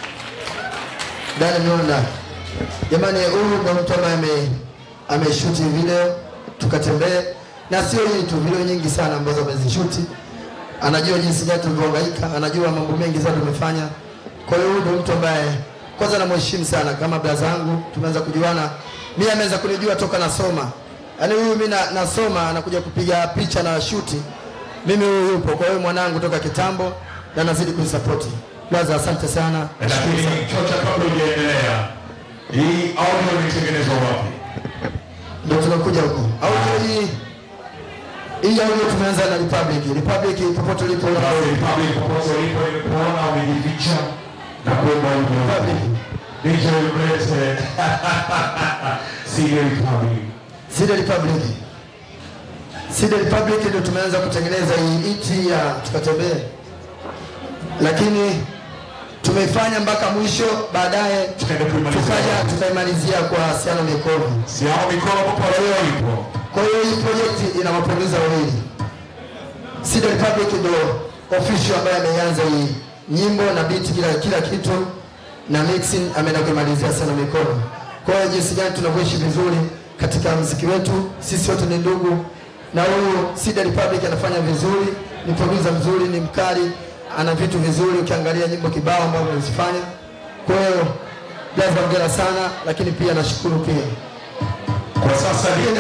Dani Mwanda, jamani, huyu ndo mtu ambaye ame ameshuti video tukatembee, na sio hii tu, video nyingi sana ambazo amezishuti. Anajua jinsi gani tulivyohangaika, anajua mambo mengi sana tumefanya. Kwa hiyo huyu ndo mtu ambaye kwanza namheshimu sana kama braza yangu, tumeanza kujuana. Mimi ameweza kunijua toka nasoma, yaani huyu mimi na, nasoma anakuja kupiga picha na shuti, mimi huyu yupo. Kwa hiyo mwanangu toka kitambo na nazidi kunisapoti. Braza, asante sana. Lakini chocha, kabla hujaendelea, hii audio imetengenezwa wapi? Ndio tunakuja huko. Audio hii hii audio tumeanza na Republic. Republic popote ulipo Republic popote ulipo kuona umejificha na kuomba audio. DJ mlete. Sile Republic. Side Republic. Side Republic ndio tumeanza kutengeneza hii iti ya tukatembee, lakini tumeifanya mpaka mwisho, baadaye tukaja tukaimalizia kwa Siano Mikono. Siano Mikono popote ulipo. Kwa hiyo hii project ina maproducer wawili. Seed Republic ndo official ambaye ameanza hii nyimbo na beat kila kila kitu na mixing ameenda kumalizia sana mikono. Kwa hiyo jinsi gani tunavyoishi vizuri katika mziki wetu, sisi wote ni ndugu, na huyu Seed Republic anafanya vizuri, ni producer mzuri, ni mkali, ana vitu vizuri, ukiangalia nyimbo kibao ambazo amezifanya. Kwa hiyo Blaza, hongera sana, lakini pia nashukuru pia Kwa sasa ni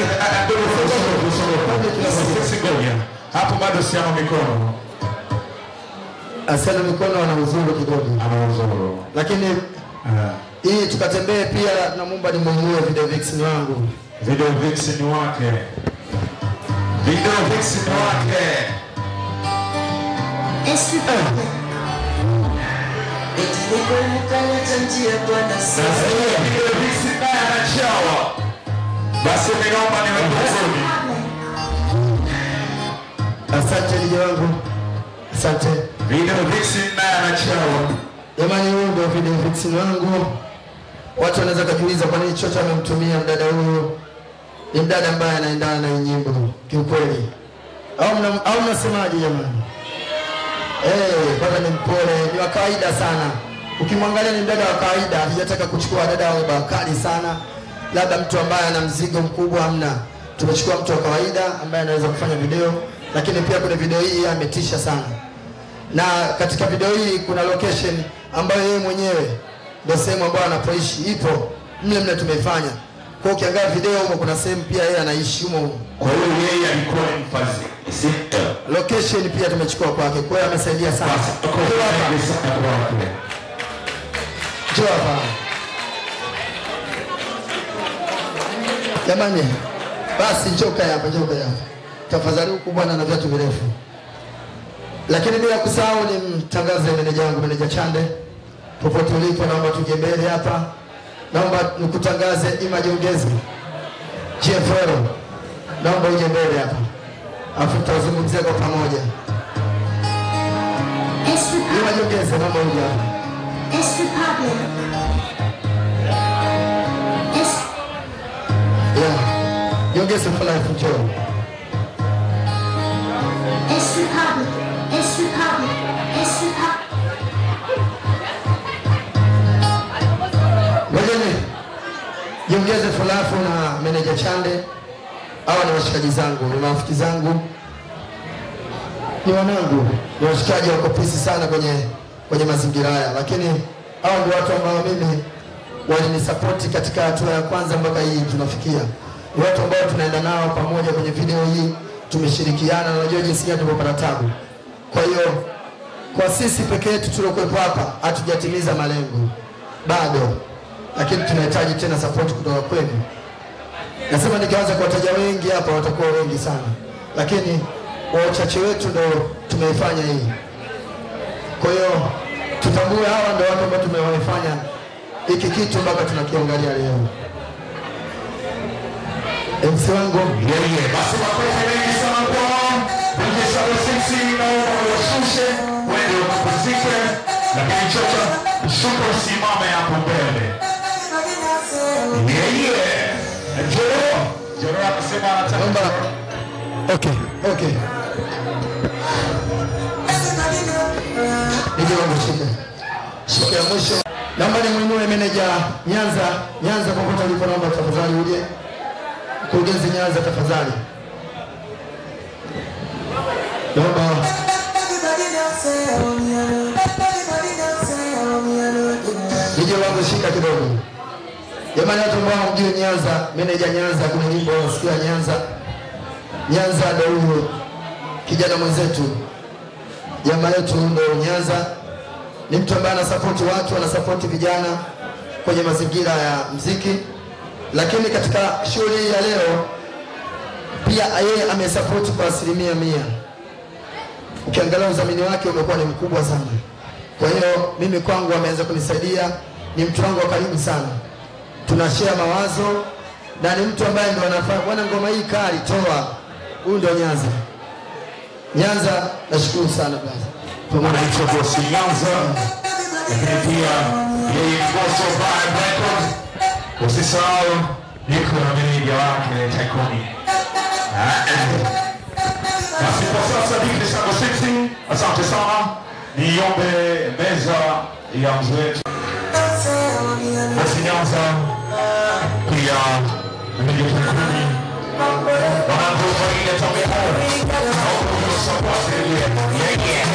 ngoja hapo bado siama mikono asana mikono ana uzuru kidogo, ana uzuru lakini hii tukatembee pia, namwomba nimuinue video vixen wangu video vixen wake video vixen wake Sasa hiyo video vixen naye anachawa basi ninaomba niwe vizuri Asante lija wangu, asante. Video vixen naye anachawa. Jamani, huyu ndio video vixen wangu. Watu wanaweza kujiuliza kwa nini Chocha amemtumia mdada huyu. Ni mdada ambaye anaendana na hii nyimbo kiukweli, au mna- au mnasemaje jamani? Eh, kwanza ni mpole, ni wa kawaida sana. Ukimwangalia ni mdada wa kawaida, hajataka kuchukua dada wa bakali sana, labda mtu ambaye ana mzigo mkubwa, hamna. Tumechukua mtu wa kawaida ambaye anaweza kufanya video, lakini pia kwenye video hii ametisha sana na katika video hii kuna location ambayo yeye mwenyewe ndio sehemu ambayo anapoishi ipo mle mle tumeifanya. Kwa hiyo ukiangalia video humo kuna sehemu pia yeye anaishi humo humo. Kwa hiyo yeye alikuwa ni mfadhili. Location pia tumechukua kwake, kwa hiyo amesaidia sana. Njoo hapa. Njoo hapa. Jamani, basi njoo kae hapa, njoo kae hapa. Tafadhali huku bwana na viatu virefu. Lakini bila kusahau ni mtangaze meneja wangu, meneja Chande, popote ulipo, naomba tuje mbele hapa, naomba nikutangaze Image Ongezi GFL, naomba uje mbele hapa, afu tutazungumzia kwa pamoja. Image Ongezi, naomba uje hapa. Yeah, Ongezi for life, njoo. Ngojeni jiongeze fulafu na meneja Chande. Hawa ni washikaji zangu, ni marafiki zangu, ni wanangu, ni washikaji wako pisi sana kwenye kwenye mazingira haya, lakini hawa ndio watu ambao mimi walinisapoti katika hatua ya kwanza mpaka hii tunafikia. Ni watu ambao tunaenda nao pamoja kwenye video hii, tumeshirikiana na unajua jinsi gani tumepata tabu. Kwa hiyo kwa sisi peke yetu tuliokuwepo hapa hatujatimiza malengo bado, lakini tunahitaji tena support kutoka kwenu. Nasema nikianza kuwataja wengi hapa watakuwa wengi sana, lakini kwa uchache wetu ndo tumeifanya hii. Kwa hiyo tutambue hawa ndo watu ambao tumewafanya hiki kitu mpaka tunakiangalia leo. MC wangu yeye, basi makofi mengi sana kwao. Mjesha wa sisi naomba washushe wende wakapumzike, lakini Chocha shuka usimame hapo mbele. Yeye Joro Joro akasema anataka Okay, okay. Nije wangu shika. Shika ya mwisho. Naomba nimwinue meneja Nyanza, Nyanza popote ulipo naomba tafadhali uje. Mkurugenzi Nyanza tafadhali. Naomba Nije wangu shika kidogo. Jamani watu ambao hamjui Nyanza, meneja Nyanza kuna nyimbo unasikia Nyanza. Nyanza ndo huyo kijana mwenzetu, jamaa yetu ndo Nyanza. Ni mtu ambaye anasapoti watu, anasapoti vijana kwenye mazingira ya mziki, lakini katika shughuli hii ya leo pia yeye amesapoti kwa asilimia mia. Ukiangalia udhamini wake umekuwa ni mkubwa sana. Kwa hiyo mimi kwangu ameanza kunisaidia, ni mtu wangu wa karibu sana, tunashare mawazo na ni mtu ambaye ndo anafanya bwana, ngoma hii kali, toa huyu ndo Nyanza. Nyanza, nashukuru sana bwana. anaitwa Bosi Nyanza, lakini pia yeye ni boss of Vibe Records. Usisahau niko na meneja wake Taikoni Basi kwa sasa DJ Sango Sixty, asante sana. Niombe meza ya mzee wetu Bosi Nyanza, pia Meja Kikuni, wanangu wa ile tamu naomba msapoti yeah yeah.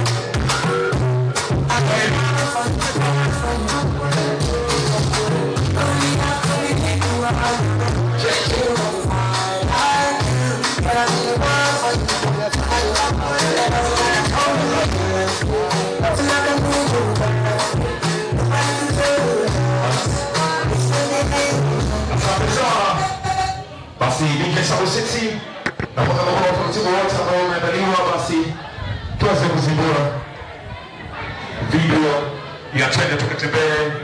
Asante sana. Basi DJ Sabo City na kwa sababu ya utaratibu wote ambao umeandaliwa, basi tuweze kuzindua video ya Twende Tukatembee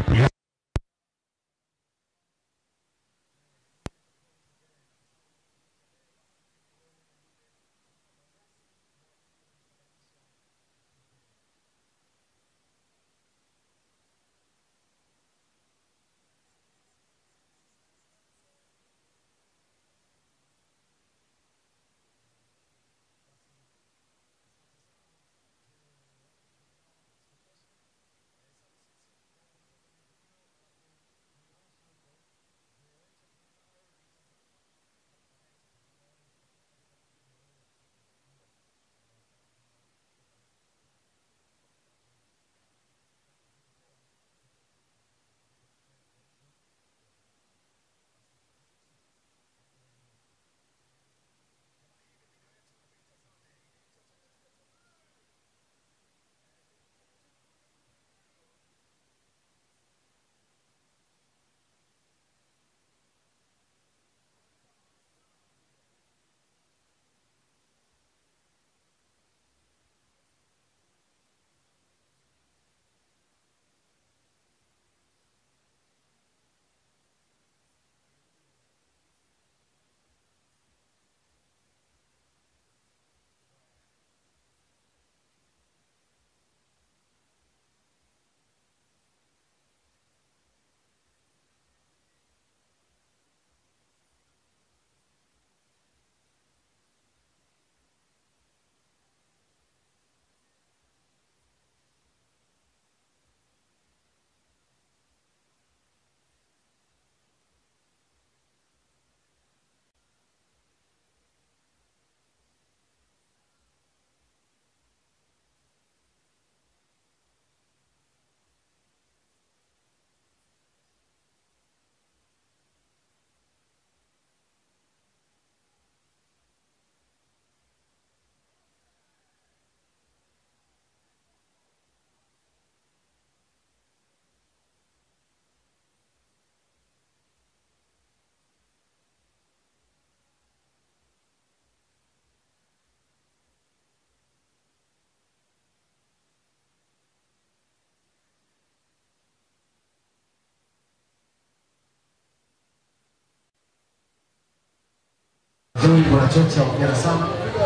Joey Mwanachocha, hongera sana.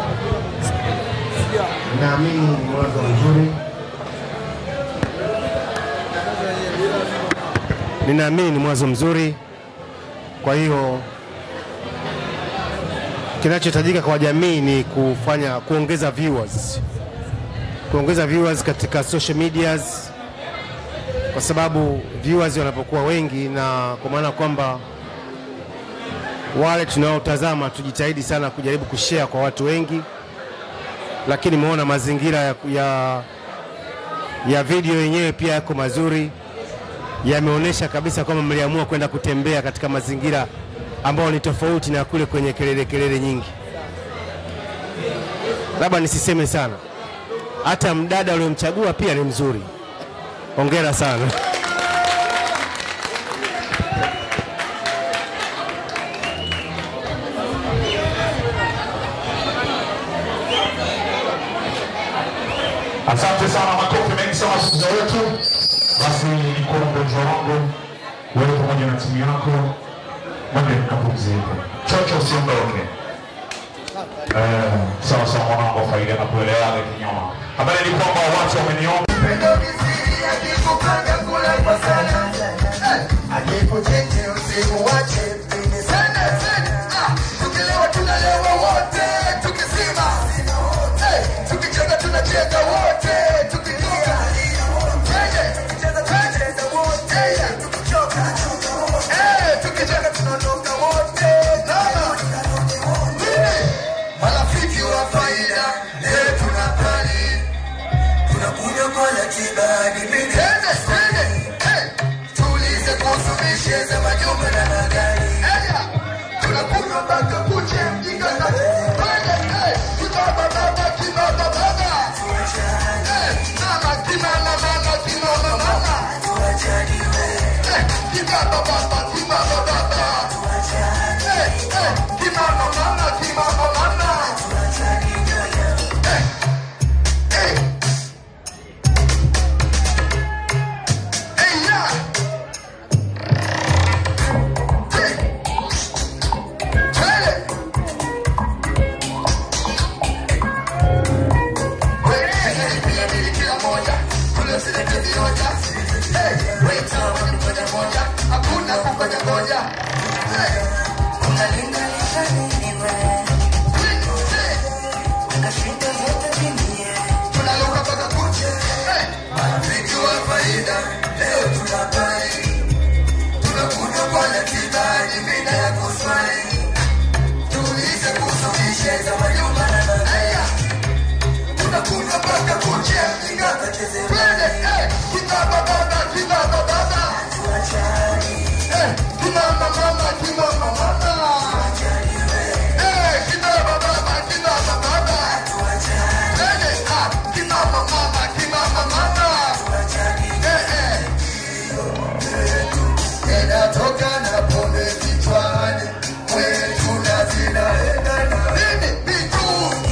Naamini ni mwanzo mzuri. Ninaamini ni mwanzo mzuri, kwa hiyo kinachohitajika kwa jamii ni kufanya kuongeza viewers, kuongeza viewers katika social medias, kwa sababu viewers wanapokuwa wengi, na kwa maana kwamba wale tunaotazama tujitahidi sana kujaribu kushare kwa watu wengi, lakini umeona mazingira ya, ya, ya video yenyewe pia yako mazuri, yameonyesha kabisa kwamba mliamua kwenda kutembea katika mazingira ambayo ni tofauti na kule kwenye kelele kelele nyingi. Labda nisiseme sana, hata mdada uliomchagua pia ni mzuri. Hongera sana. Asante sana, makofi mengi sana wasikiliza wetu. Basi nikuwa mgonjwa wangu wewe pamoja na timu yako, mwende mkapumzike, chocho usiondoke. Eh, sawa sawa mwanangu, wa faida na kuelewaga kinyoma. Habari ni kwamba watu wameniomba Akikuchiti usimuache, mimi sana sana. Ah, tukilewa tunalewa Toka na pombe kichwani, kwetu na zinaenda na nini vitu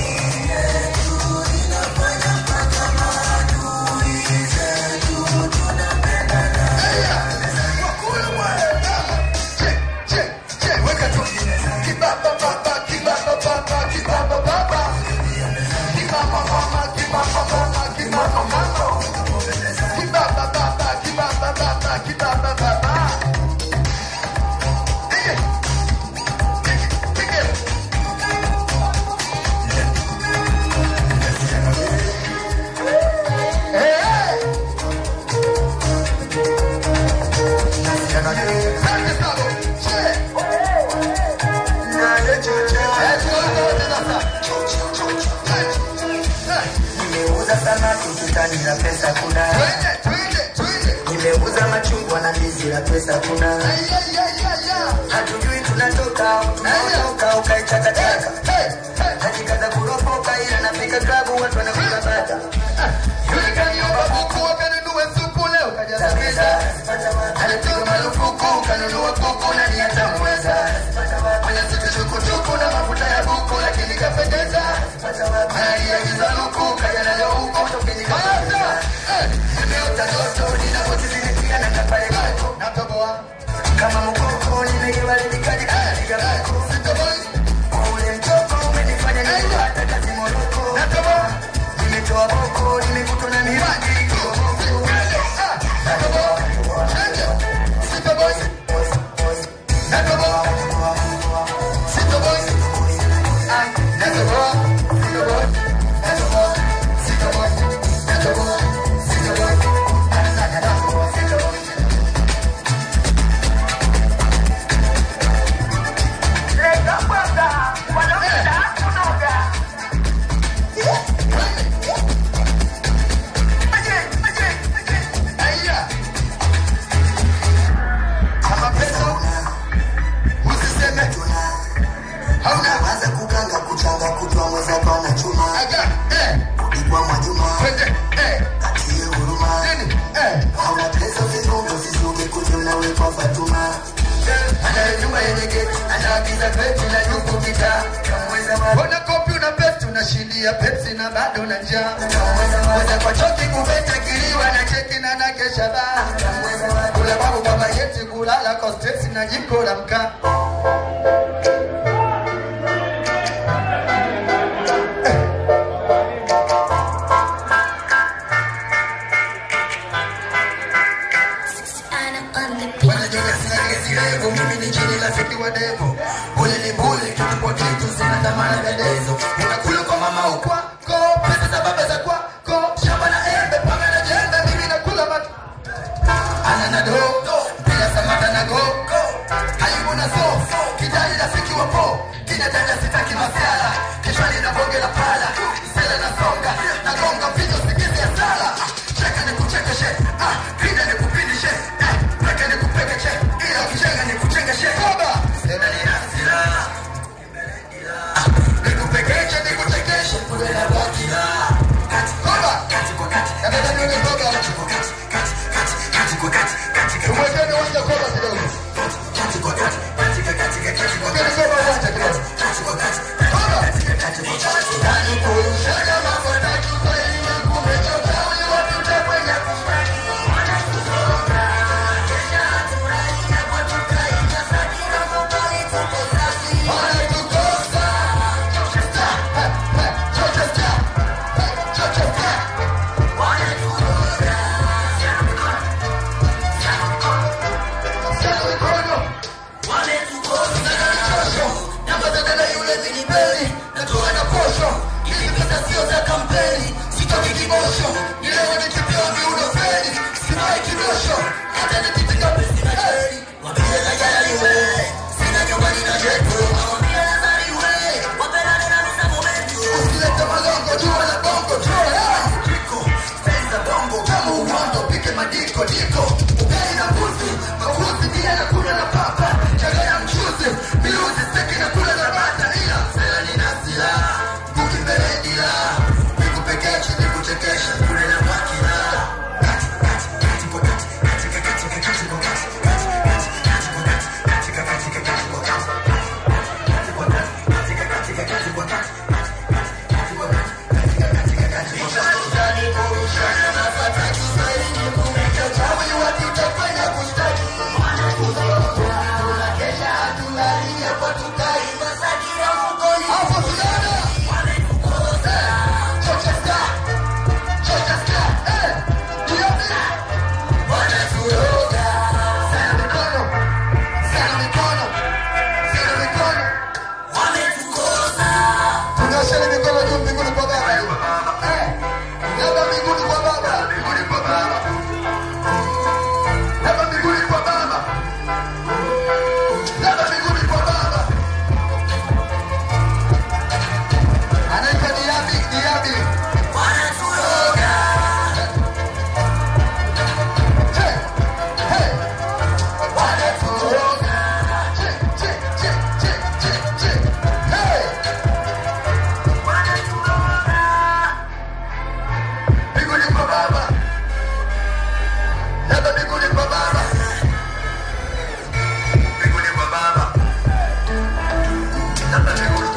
Nimeuza samaki ukutani na pesa kuna. Nimeuza machungwa na ndizi na pesa kuna. Hatujui tunatoka, tunaondoka ukaichakachaka. Najikaza kuropoka ila nafika klabu watu wanakula bata. Yule kaniomba buku wakanunue supu leo kajazamiza. Alipigwa marufuku kanunua kuku na ni atamweza. Mwenye siku tukutuku na mafuta ya buku lakini kapendeza. Analiagiza luku kaja nayo huko tokeni kapendeza. Nimeota ndoto ninapotizilikia na kapale kako. Natoboa Kama mkoko nimegewa lilikaji kapiga bako. Ule mtoko umenifanya nipata kazi Moroko. Nimetoa boko, nimekutwa na miradi. Kama pesa usiseme hauna Anza kuganga kuchanga kutwa mweza kwa na chuma. aga eh Ikwa Mwajuma. kwende eh Atie huruma. nini eh Hauna pesa usifunge usisuge kuja unawekwa Fatuma. ana nyumba yenye geti anaagiza peti na nyuku kita Mbona kopi una pesti unashindia pepsi na bado na njaa Mweza kwa choki kubeta kiliwa na cheki na na kesha ba Kula babu baba yeti kulala kwa stress na jiko la mkaa Wanajiona sina gesi refu, mimi ni chini rafiki wa devo. Bule ni bule, kitu kwa kitu, sina dhamana ya dezo. Unakula kwa mama ukwako, pesa za baba za kwako, shamba na embe, panga na jembe, mimi nakula mat ana na do, bila samata na go, karibu na so, kijani rafiki wa po, kinataka sitaki masiala, kichwani na bonge la pala, sele na songa, na gonga vitu sikizi ya sala, cheka ni kuchekeshe, ah, pinda ni kupindishe, eh, peke ni kupekeche, ila kuchenga ni kuchengeshe, baba, sele ni hasira, nikupekeche, Tunasheni mikono juu mbinguni kwa Baba. Eh, Baba mbinguni kwa Baba. Mbinguni kwa Baba. Baba mbinguni kwa Baba. Baba mbinguni kwa Baba. Anaitwa Diabi, Diabi. Hey, hey. Che, che, che, che, che, che. Hey. Mbinguni kwa Baba. Baba mbinguni kwa Baba. Mbinguni kwa Baba. Baba mbinguni.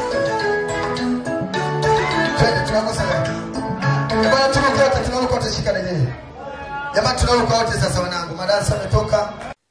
Twende tunakosa wapi? Jamani tunaruka wote, tunaruka wote shika na yeye. Jamani tunaruka wote sasa wanangu. Madarasa ametoka.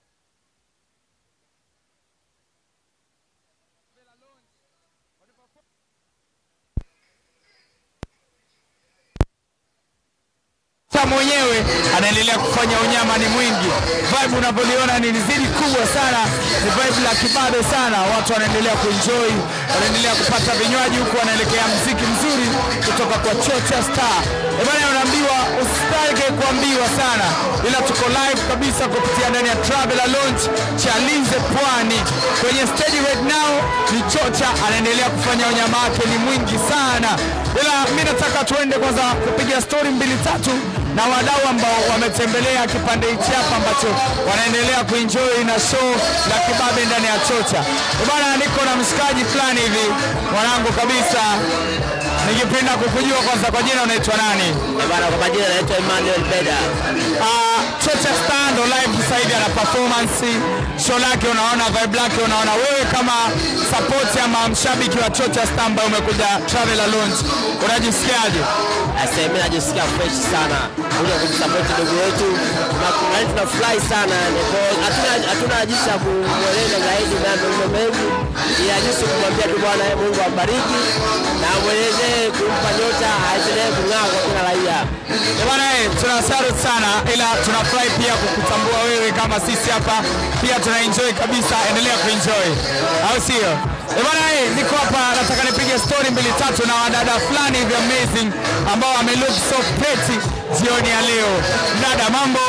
Sa mwenyewe anaendelea kufanya unyama ni mwingi. Vibe unapoliona ni zidi kubwa sana, ni vibe la kibabe sana. Watu wanaendelea kuenjoy, wanaendelea kupata vinywaji huku wanaelekea mziki mzuri kutoka kwa Chocha Star. Ebana, unaambiwa usitake kuambiwa sana, ila tuko live kabisa kupitia ndani ya Traveler Lounge Chalinze Pwani. Kwenye stage right now ni Chocha anaendelea kufanya unyama wake ni mwingi sana, ila mi nataka tuende kwanza kupiga story mbili tatu na wadau ambao wametembelea kipande hichi hapa ambacho wanaendelea kuenjoy na show la kibabe ndani ya Chocha. Eh Bwana, niko na mshikaji fulani hivi mwanangu kabisa, nikipenda kukujua kwanza, kwa jina unaitwa nani? Bana, kwa majina naitwa Emmanuel Beda. Uh, Chocha Star ndo live sasa hivi ana performance show lake, unaona vibe lake, unaona wewe kama support ama mshabiki wa Chocha Star ambaye umekuja Traveler Lounge unajisikiaje? Ase, mimi najisikia fresh sana kuja kumsupport ndugu yetu na kuna- tunafurahi sana yani, kwa hatuna hatuna jinsi ya kumweleza zaidi na mambo mengi, ila jinsi kumwambia tu Bwana eh, Mungu ambariki na amwelezee kumpa nyota aendelee kung'aa kwa kila raia. Eh Bwana, eh, tuna salute sana, ila tunafurahi pia kukutambua wewe kama sisi hapa pia tuna enjoy kabisa. Endelea kuenjoy, au sio? Eh Bwana, eh, niko hapa nataka nipige story mbili tatu na wadada fulani hivi amazing ambao wamelook so pretty jioni ya leo. Dada, mambo?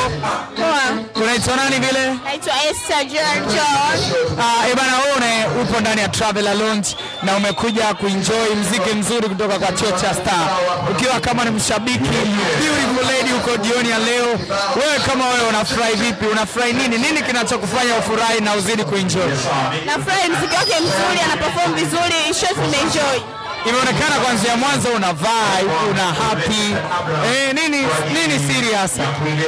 Unaitwa nani vile? Naitwa Esther John John. Ah, eh bana, wewe une- upo ndani ya Traveler Lounge na umekuja kuenjoy mziki mzuri kutoka kwa Chocha Star, ukiwa kama ni mshabiki beautiful lady huko jioni ya leo. Wewe kama wewe unafurahi vipi? Unafurahi nini? Nini kinachokufanya ufurahi na uzidi kuenjoy? Nafurahi mziki wake mzuri, ana perform vizuri, show nimeenjoy. Imeonekana kuanzia mwanzo una vibe, una happy. Eh, nini nini siri hasa?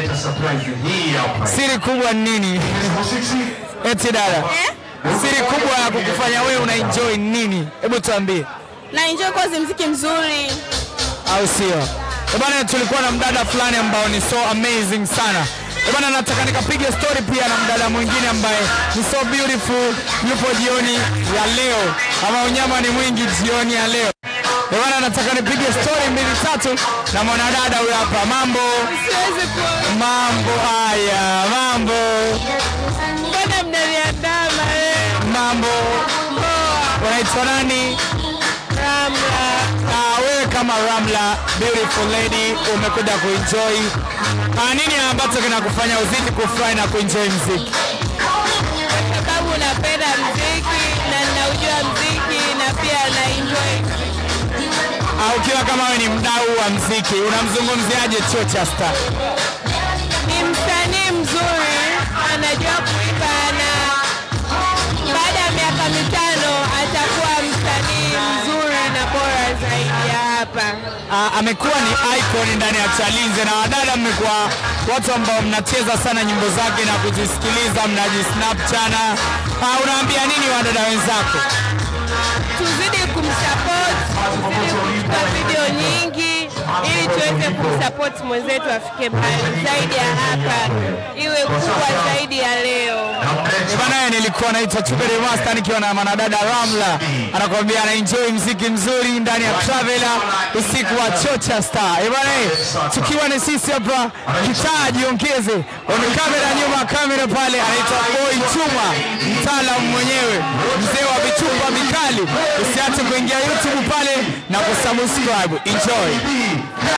Siri kubwa ni nini? Eti dada. Siri kubwa ya kukufanya wewe una enjoy ni nini? Hebu tuambie. Na enjoy cause mziki mzuri. au sio? Eh bana, tulikuwa na mdada fulani ambao ni so amazing sana. Eh bana, nataka nikapige story pia na mdada mwingine ambaye ni so beautiful, yupo jioni ya leo, ama unyama ni mwingi jioni ya leo. Eh bana, nataka nipige story mbili tatu na mwanadada huyo hapa. Mambo mambo, haya mambo, Mbona mnaniandama eh? mambo. Unaitwa nani? Ramla. Ah, wewe kama Ramla, beautiful lady, umekuja kuenjoy. Ah, nini ambacho kinakufanya uzidi kufurahi na kuenjoy mziki? sababu napenda mziki na ninaujua mziki na pia na enjoy Au ukiwa kama wewe ni mdau wa mziki, unamzungumziaje Chocha Star? ni msanii mzuri anajua kuimba na baada ya miaka mitano atakuwa msanii mzuri na bora zaidi ya hapa Ah, amekuwa ni icon ndani ya Chalinze na wadada, mmekuwa watu ambao mnacheza sana nyimbo zake na kuzisikiliza, mnajisnap sana. Ah, unaambia nini wadada wenzako? tuzidi kumsupport tuzidi kuchukua video nyingi ili tuweze kumsupport mwenzetu afike mbali zaidi ya hapa iwe kubwa zaidi ya leo Eh, Bana, nilikuwa naitwa Chubere Master nikiwa na mwanadada Ramla, anakuambia ana enjoy mziki mzuri ndani ya Traveler usiku wa Chocha Star. Eh bana, eh, tukiwa ni sisi hapa, kitaa jiongeze. On kamera, nyuma ya kamera pale anaitwa Boy Chuma, mtaalamu mwenyewe, mzee wa vichumba vikali. Usiache kuingia YouTube pale na kusubscribe. Enjoy.